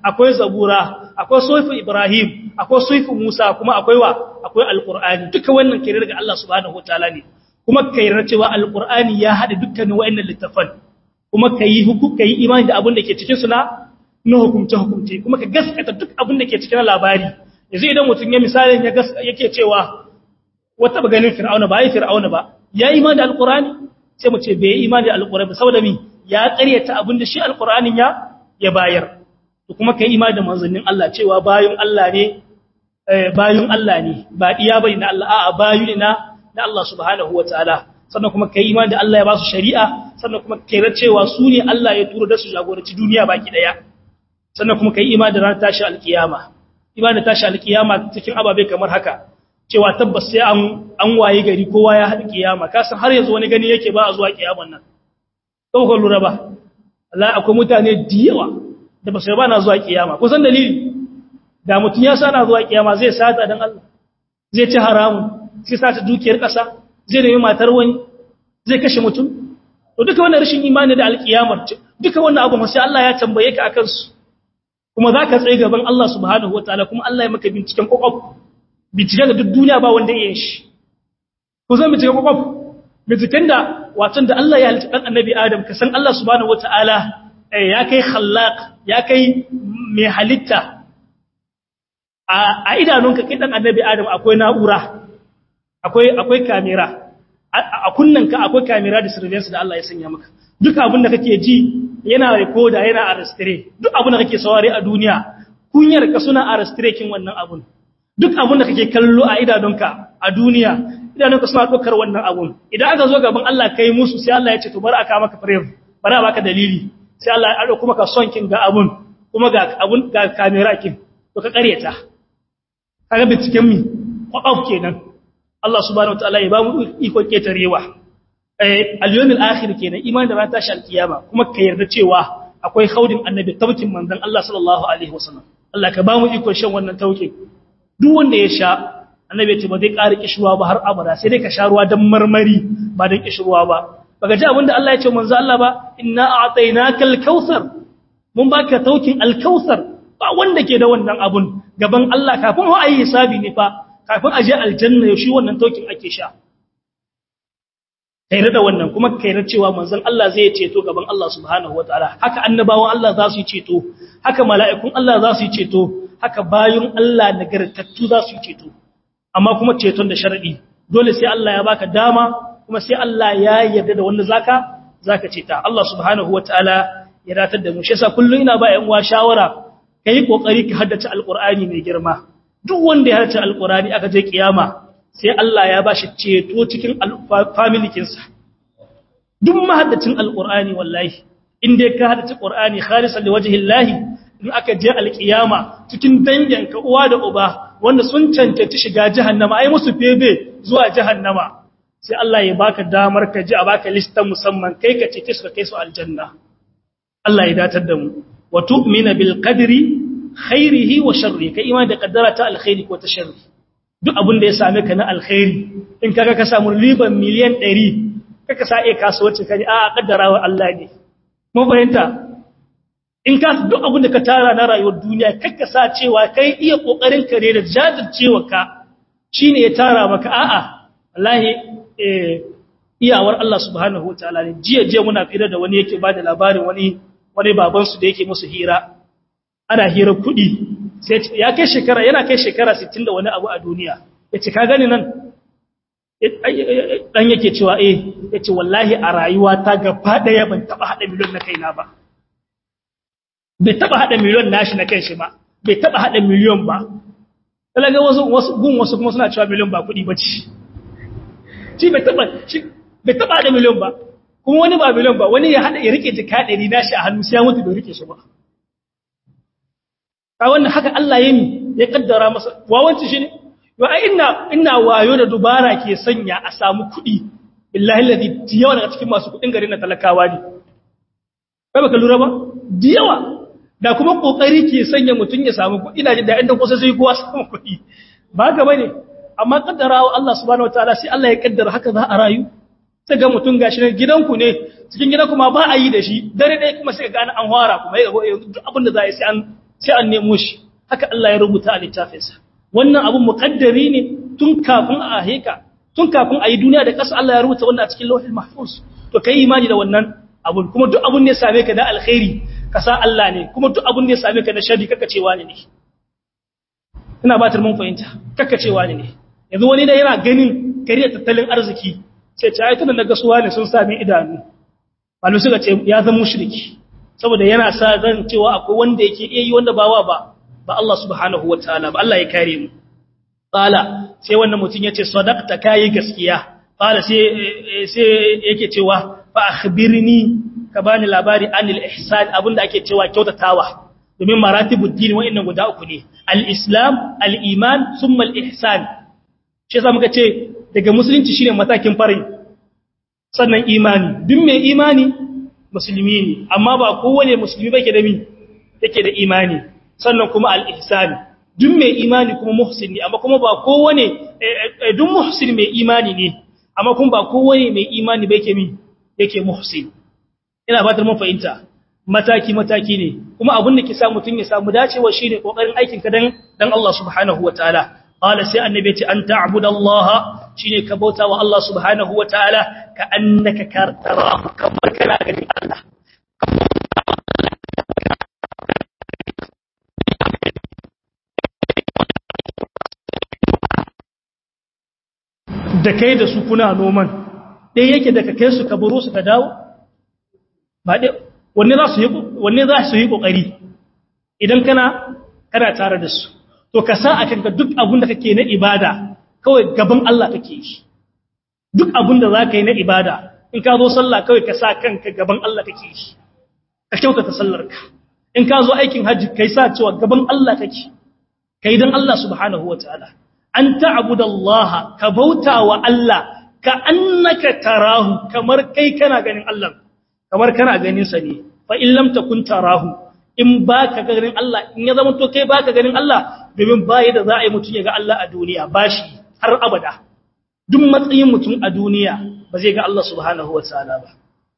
akwai zabura akwai sufu ibrahim akwai sufu musa kuma akwai wa akwai alqur'ani duka wannan kire daga Allah subhanahu wataala ne kuma kai cewa alqur'ani ya hada dukkanin wayannan littafan kuma kai hukum kai imani da abin da ke cikin su na na hukumce hukumce kuma ka gaskata duk abin da ke cikin labari yanzu idan mutum ya misalin ya yake cewa wata ba ganin fir'auna ba yi fir'auna ba ya imani da alqur'ani sai mu ce bai imani da alqur'ani saboda mi ya ƙaryata abin da shi alqur'anin ya ya bayar to kuma kai imani da manzannin Allah cewa bayun Allah ne bayun Allah ne ba iya bane na Allah a'a bayu ne na na Allah subhanahu wataala sannan kuma kai imani da Allah ya ba su shari'a sannan kuma kai cewa su ne Allah ya turo da su jagoranci duniya baki daya sannan kuma kai imani da ranar tashi alkiyama imani da tashi alkiyama cikin ababe kamar haka cewa tabbas sai an an waye gari kowa ya haɗu kiyama kasan har yanzu wani gani yake ba a zuwa kiyaman nan ko lura ba Allah akwai mutane da yawa da ba su ba na zuwa kiyama kusan dalili da mutum ya sa na zuwa kiyama zai sata dan Allah zai ci haramun zai sata dukiyar ƙasa zai nemi matar wani zai kashe mutum to duka wannan rashin imani da alkiyamar duka wannan abu sai Allah ya tambaye ka akan su kuma zaka tsaye gaban Allah subhanahu wataala kuma Allah ya maka binciken kokof binciken da duk duniya ba wanda ya yi shi ku zan binciken kokof binciken da watan da Allah ya halitta dan annabi Adam ka san Allah subhanahu wataala ya kai khallaq ya kai mai halitta a idanunka kai dan annabi Adam akwai na'ura akwai akwai kamera a kunnanka akwai kamera da surveillance da Allah ya sanya maka duk abin da kake ji yana recorder yana arrestre duk abin da kake saurare a duniya kunyar ka suna arrestre kin wannan abun duk abin da kake kallo a idanunka a duniya idanunka suna dokar wannan abun idan aka zo gaban Allah kai musu sai Allah ya ce to bar aka maka frame bar a baka dalili sai Allah ya dauko maka son kin ga abun kuma ga abun ga kamera kin to ka kareta kaga binciken mi kwakwaf kenan Allah subhanahu wataala ya ba mu iko ketarewa eh al-yawmil akhir kenan iman da ran tashi al-kiyama kuma ka yarda cewa akwai khaudin annabi taukin manzon Allah sallallahu alaihi wasallam Allah ka ba mu iko shan wannan taukin duk wanda ya sha annabi ya ce ba zai ƙara kishruwa ba har abada sai dai ka sha ruwa dan marmari ba dan kishruwa ba baka ji abinda Allah ya ce manzo Allah ba inna a'tainakal kautsar mun baka taukin al-kautsar ba wanda ke da wannan abun gaban Allah kafin ho ayi hisabi ne fa kafin aje aljanna shi wannan taukin ake sha kai da wannan kuma kai da cewa manzon Allah zai ceto gaban Allah subhanahu wataala haka annabawan Allah za su yi ceto haka mala'ikun Allah za su yi ceto haka bayun Allah nagartattu za su yi ceto amma kuma ceton da sharadi dole sai Allah ya baka dama kuma sai Allah ya yarda da wanda zaka zaka ceta Allah subhanahu wataala ya datar da mu shi yasa kullun ina ba ƴan uwa shawara kai kokari ka haddace alqur'ani mai girma duk wanda ya haddace alqur'ani aka je kiyama sai Allah ya bashi ceto cikin family kinsa duk mahaddacin alqur'ani wallahi in dai ka haddace qur'ani khalisan liwajhillahi in aka je alkiyama cikin danginka uwa da uba wanda sun cancanci shiga jahannama ai musu febe zuwa jahannama sai Allah ya baka damar ka ji a baka listan musamman kai ka ce su kai su aljanna Allah ya datar da mu wa tu'mina bil qadri khairihi wa sharri kai imani da kaddara ta alkhairi ko ta sharri duk abin da ya same ka na alkhairi in kaga ka samu riban miliyan 100 kaka sa iya kasuwanci kai a kaddarawa Allah ne mun fahimta in ka duk abin da ka tara na rayuwar duniya kakka sa cewa kai iya kokarin ka ne da jajircewa ka shine ya tara maka a'a wallahi eh iyawar Allah subhanahu wataala ne jiya jiya muna fira da wani yake bada labarin wani wani baban su da yake musu hira ana hira kudi sai ya kai shekara yana kai shekara 60 da wani abu a duniya yace ka gani nan dan yake cewa eh yace wallahi a rayuwa ta gaba daya ban taba hada miliyon na kaina ba bai taba hada miliyon nashi na kanshi ba bai taba hada miliyon ba talaga wasu wasu gun wasu kuma suna cewa miliyon ba kudi bace shi bai taba shi bai taba hada miliyon ba kuma wani ba miliyon ba wani ya hada ya rike jika 100 nashi a hannu sai ya mutu bai rike shi ba ka wannan haka Allah ya ni ya kaddara masa wawanci shi ne yo ai ina ina wayo da dubara ke sanya a samu kudi billahi alladhi yawa daga cikin masu kudin garin na talakawa ne kai baka lura ba diyawa da kuma kokari ke sanya mutun ya samu kuɗi ina jin da inda kusa sai kowa samu kuɗi ba ga bane amma kaddarawa Allah subhanahu wataala sai Allah ya kaddara haka za a rayu sai ga mutun gashi ne gidanku ne cikin gidanku ma ba a yi da shi dare dai kuma sai ga an fara kuma ya duk abin da za a yi sai an sai an nemo shi haka Allah ya rubuta a littafinsa wannan abun muqaddari ne tun kafin a heka tun kafin a yi duniya da ƙasa Allah ya rubuta wannan a cikin lauhil mahfuz to kai imani da wannan abun kuma duk abun ne ya same ka da alkhairi ka sa Allah ne kuma duk abun ne ya same ka da sharri kaka cewa ne ina batar mun fahimta kaka cewa ne yanzu wani da yana ganin kariya tattalin arziki sai ta ayyukan da gasuwa ne sun sami idanu malu suka ce ya zama mushriki saboda yana sa zan cewa akwai wanda yake iya yi wanda ba wa ba ba Allah subhanahu wataala ba Allah ya kare mu qala sai wannan mutum yace sadaqta kai gaskiya qala sai sai yake cewa fa akhbirni ka bani labari anil ihsan abinda ake cewa kyautatawa domin maratibud din wa'annan guda uku ne al-islam al-iman thumma al-ihsan shi yasa muka ce daga musulunci shine matakin farin sannan imani duk mai imani musulmi ne amma ba kowane musulmi ba ke da mi yake da imani sannan kuma al-ihsan duk mai imani kuma muhsin ne amma kuma ba kowane duk muhsin mai imani ne amma kuma ba kowane mai imani ba yake mi yake muhsin ina fatar mun fahimta mataki mataki ne kuma abin da ke sa mutun ya samu dacewa shine kokarin aikin ka dan dan Allah subhanahu wataala qala sai annabi ce an ta'budallaha shine ka bauta wa Allah subhanahu wataala ka annaka tarahu kamar kana ganin Allah da kai da su kuna noman ɗaya yake da ka kai su ka baro su ka dawo ba ɗaya wanne za su yi wanne za su yi kokari idan kana kana tare da su to ka sa akan ka duk abin da kake na ibada kawai gaban Allah kake yi duk abin da zaka yi na ibada in ka zo sallah kawai ka sa kanka gaban Allah kake yi ka kyautata sallarka in ka zo aikin haji kai sa cewa gaban Allah kake kai dan Allah subhanahu wataala an ta'budallaha ka bauta wa Allah ka annaka tarahu kamar kai kana ganin Allah kamar kana ganin sa ne fa in lam takun tarahu in baka ganin Allah in ya zama to kai baka ganin Allah domin bai da za a yi mutun ya ga Allah a duniya bashi har abada duk matsayin mutum a duniya ba zai ga Allah subhanahu wataala ba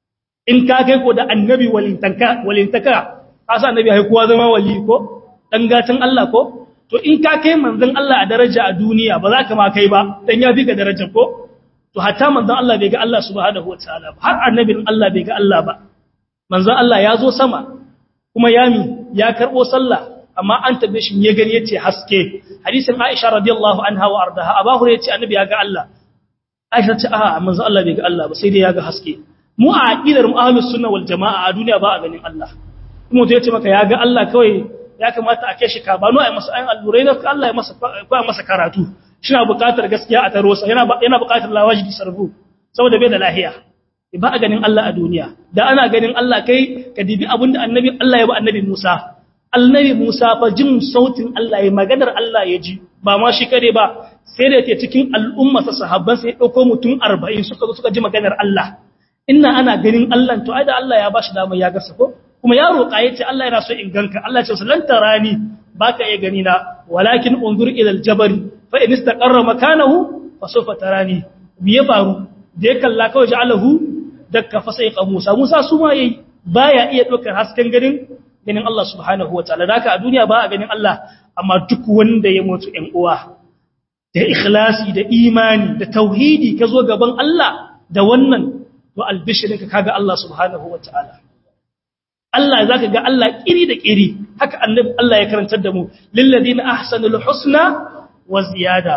in ka kai ko da annabi walintaka walintaka asa annabi hai kowa zama wali ko dan gatan Allah ko to in ka kai manzon Allah a daraja a duniya ba za ka ma kai ba dan ya fi ka daraja ko to hatta manzon Allah bai ga Allah subhanahu wataala ba har annabin Allah bai ga Allah ba manzon Allah ya zo sama kuma yami ya karbo sallah amma an tabbe shi ya gani yace haske hadisin Aisha radiyallahu anha wa ardaha Abu Hurairah yace annabi ya ga Allah Aisha ce a manzon Allah bai ga Allah ba sai dai ya ga haske mu a aqidar mu ahlus sunna wal jamaa a duniya ba a ganin Allah kuma to yace maka ya ga Allah kawai ya kamata a kai shi ka bano ai masa ayin allurai da Allah ya masa ko masa karatu shina buƙatar gaskiya a taro sa yana yana buƙatar lawaji sarfu saboda bai da lahiya ba a ganin Allah a duniya da ana ganin Allah kai ka dibi abinda annabi Allah ya ba annabi Musa annabi Musa fa jin sautin Allah ya maganar Allah ya ji ba ma shi kare ba sai da yake cikin al'umma sa sahabban sai dauko mutum 40 suka zo suka ji maganar Allah inna ana ganin Allah to ai da Allah ya bashi dama ya gasa ko kuma ya roƙa yace Allah yana so in ganka Allah ya ce lan tarani baka iya gani na walakin unzur ila aljabal fa in istaqarra makanahu fa sawfa tarani biye faru da ya kalla kawai ja'alahu dakka fa sai Musa Musa su ma yayi baya iya dokar hasken ganin ganin Allah subhanahu wataala daka a duniya ba a ganin Allah amma duk wanda ya mutu ɗan uwa da ikhlasi da imani da tauhidi ka zo gaban Allah da wannan to albishirinka kaga Allah subhanahu wataala Allah zaka ga Allah kiri da kiri haka annabi Allah ya karantar da mu lil ladina ahsanul husna wa ziyada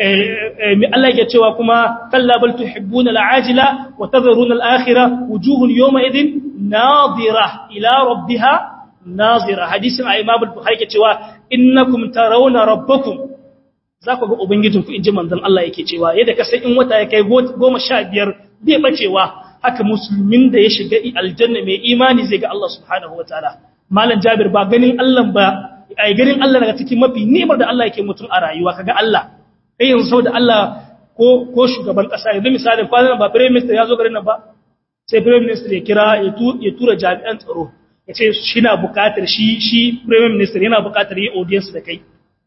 mi Allah yake cewa kuma kalla bal tuhibbuna al'ajila wa tadharuna al'akhirah wujuhun yawma idhin nadira ila rabbiha nazira hadisin Imam al-Bukhari yake cewa innakum tarawna rabbakum za ku ga ubangijinku inji manzon Allah yake cewa yadda ka san in wata ya kai 15 bai bacewa haka musulmin da ya shiga aljanna mai imani zai ga Allah subhanahu wataala malam Jabir ba ganin Allah ba ai ganin Allah daga cikin mafi nimar da Allah yake mutum a rayuwa kaga Allah kai yanzu saboda Allah ko ko shugaban kasa yanzu misalin kwanan ba prime minister ya zo garin nan ba sai prime minister ya kira ya tura jami'an tsaro ya ce shi na bukatar shi shi prime minister yana bukatar yi audience da kai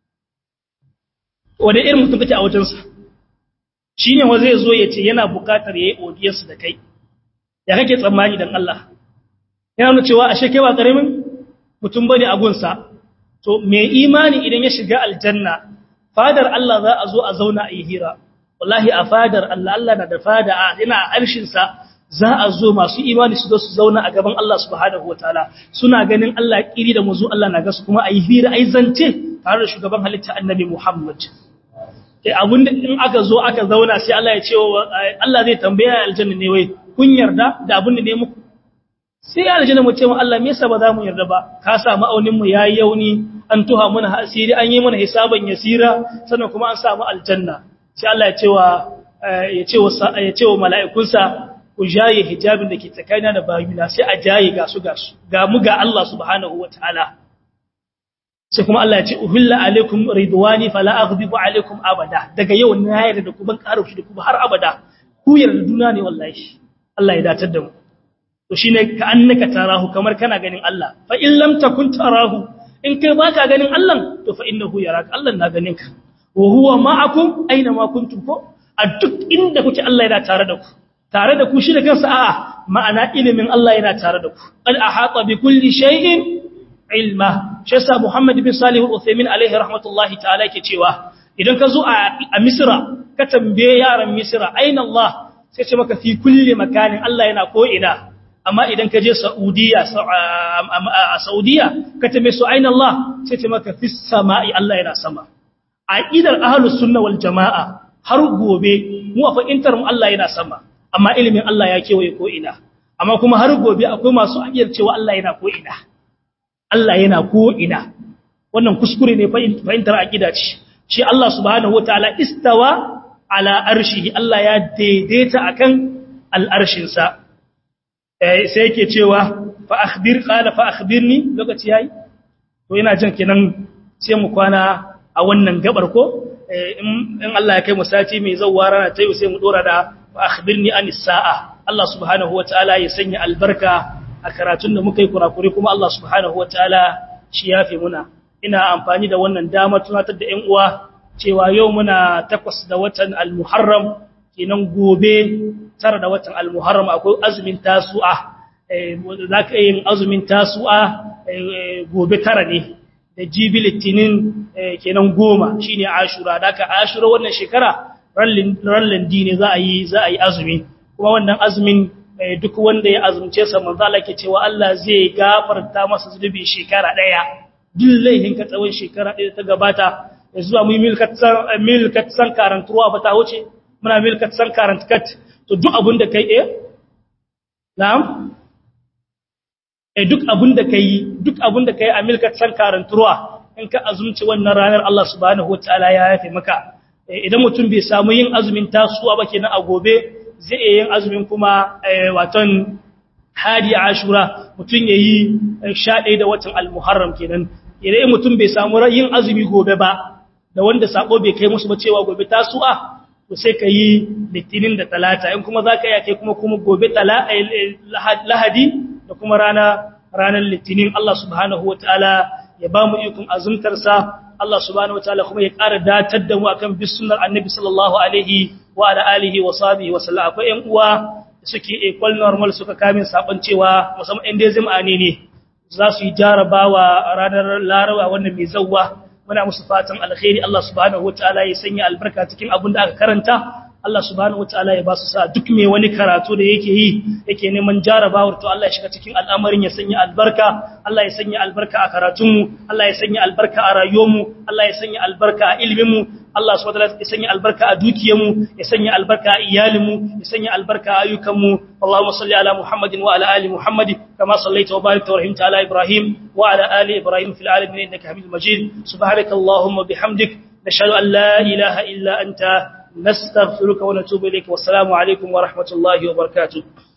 wanda irin mutum kake a wajensa shi ne wa zai zo ya ce yana bukatar ya yi audience da kai ya kake tsammani don Allah yana nuna cewa ashe kai ba ƙaramin mutum bane a gunsa to mai imani idan ya shiga aljanna fadar Allah za a zo a zauna a yi hira wallahi a fadar Allah Allah na da fada a ina arshin sa za a zo masu imani su zo su zauna a gaban Allah subhanahu wataala suna ganin Allah kiri da muzu Allah na gasu kuma a yi hira ai zance tare da shugaban halitta annabi Muhammad eh abun da in aka zo aka zauna sai Allah ya ce Allah zai tambaya aljanna ne wai kun yarda da abun da ne muku sai aljanna mu ce mu Allah me yasa ba za mu yarda ba ka sa ma'aunin mu yayi yauni an tuha mana asiri an yi mana hisaban yasira sannan kuma an samu aljanna sai Allah ya ce wa ya ce wa ya ce wa mala'ikunsa ku jaye hijabin da ke tsakanina da bayuna sai a jaye ga su ga su ga mu ga Allah subhanahu wataala sai kuma Allah ya ce uhilla alaikum ridwani fala aghdibu alaikum abada daga yau na yarda da ku ban karushi da ku har abada ku yarda duna ne wallahi Allah ya datar da mu to shine ka annaka tarahu kamar kana ganin Allah fa in lam takun tarahu in kai baka ganin Allah to fa innahu yaraka Allah na ganin ka wa huwa ma'akum aina ma kuntum ko a duk inda kuke Allah yana tare da ku tare da ku shi da kansa a'a ma'ana ilimin Allah yana tare da ku al ahata bi kulli shay'in ilma shi yasa Muhammad bin Salih al-Uthaymeen alaihi rahmatullahi ta'ala yake cewa idan ka zo a Misra ka tambaye yaran Misra aina Allah sai ce maka fi kulli makanin Allah yana ko ina amma idan ka je Saudiya a Saudiya ka tambaye su aina Allah sai ce maka fi sama'i Allah yana sama aqidar ahlus sunna wal jamaa har gobe mu a fa'intar mu Allah yana sama amma ilimin Allah ya kewaye ko ina amma kuma har gobe akwai masu aqidar cewa Allah yana ko ina Allah yana ko ina wannan kuskure ne fahimtar aqida ce shi Allah subhanahu wataala istawa ala arshihi Allah ya daidaita akan al'arshin sa eh sai yake cewa fa akhbir qala fa akhbirni lokaci yayi to ina jin kenan sai mu kwana a wannan gabar ko in Allah ya kai mu sati mai zawwa rana tayi sai mu dora da fa akhbirni anis sa'a Allah subhanahu wataala ya sanya albarka a karatun da muka yi kurakuri kuma Allah subhanahu wa ta'ala shi ya fi muna ina amfani da wannan damar tunatar da ‘yan uwa cewa yau muna takwas da watan al-muharram kenan gobe tara da watan al-muharram akwai azumin tasu'a za ka yin azumin tasu'a gobe tara ne da jibi litinin kenan goma shi ne ashura da aka ashura wannan shekara rallin dine za a yi azumi kuma wannan azumin duk wanda ya azumce sa manzo Allah ke cewa Allah zai gafarta masa zunubi shekara daya duk laihin ka tsawon shekara daya ta gabata zuwa mu milkat san milkat san karantuwa ba ta wuce muna milkat san karantkat to duk abun da kai eh na'am eh duk abun da kai duk abun da kai a milkat san karantuwa in ka azumci wannan ranar Allah subhanahu wataala ya yafe maka idan mutum bai samu yin azumin tasuwa ba kenan a gobe zai iya yin azumin kuma watan hadi ashura mutum ya yi sha ɗaya da watan almuharram kenan idan mutum bai samu yin azumi gobe ba da wanda sako bai kai musu ba cewa gobe tasu'a to sai ka yi litinin da talata in kuma za ka yi kai kuma kuma gobe lahadi da kuma rana ranar litinin Allah subhanahu wa ta'ala ya ba mu ikon azumtarsa Allah subhanahu wa ta'ala kuma ya ƙara datar da mu akan bisunar annabi sallallahu alaihi wa ala alihi wa sahbihi wa sallam akwai ƴan uwa da suke equal normal suka kamin sabon cewa musamman ɗan dezim ane ne za su yi jarabawa ranar larawa wannan mai zawwa muna musu fatan alkhairi Allah subhanahu wataala ya sanya albarka cikin abin da aka karanta Allah subhanahu wataala ya ba su sa duk mai wani karatu da yake yi yake neman jarabawar to Allah ya shiga cikin al'amarin ya sanya albarka Allah ya sanya albarka a karatunmu Allah ya sanya albarka a rayuwarmu Allah ya sanya albarka a iliminmu Allah subhanahu wataala ya sanya albarka a dukiyarmu ya sanya albarka a iyalinmu ya sanya albarka a ayyukanmu Allahumma salli ala Muhammadin wa ala ali Muhammad kama sallaita wa barakta wa rahimta ala Ibrahim wa ala ali Ibrahim fil alamin innaka Hamidul Majid subhanakallahumma bihamdik nashhadu an la ilaha illa anta نستغفرك ونتوب إليك والسلام عليكم ورحمة الله وبركاته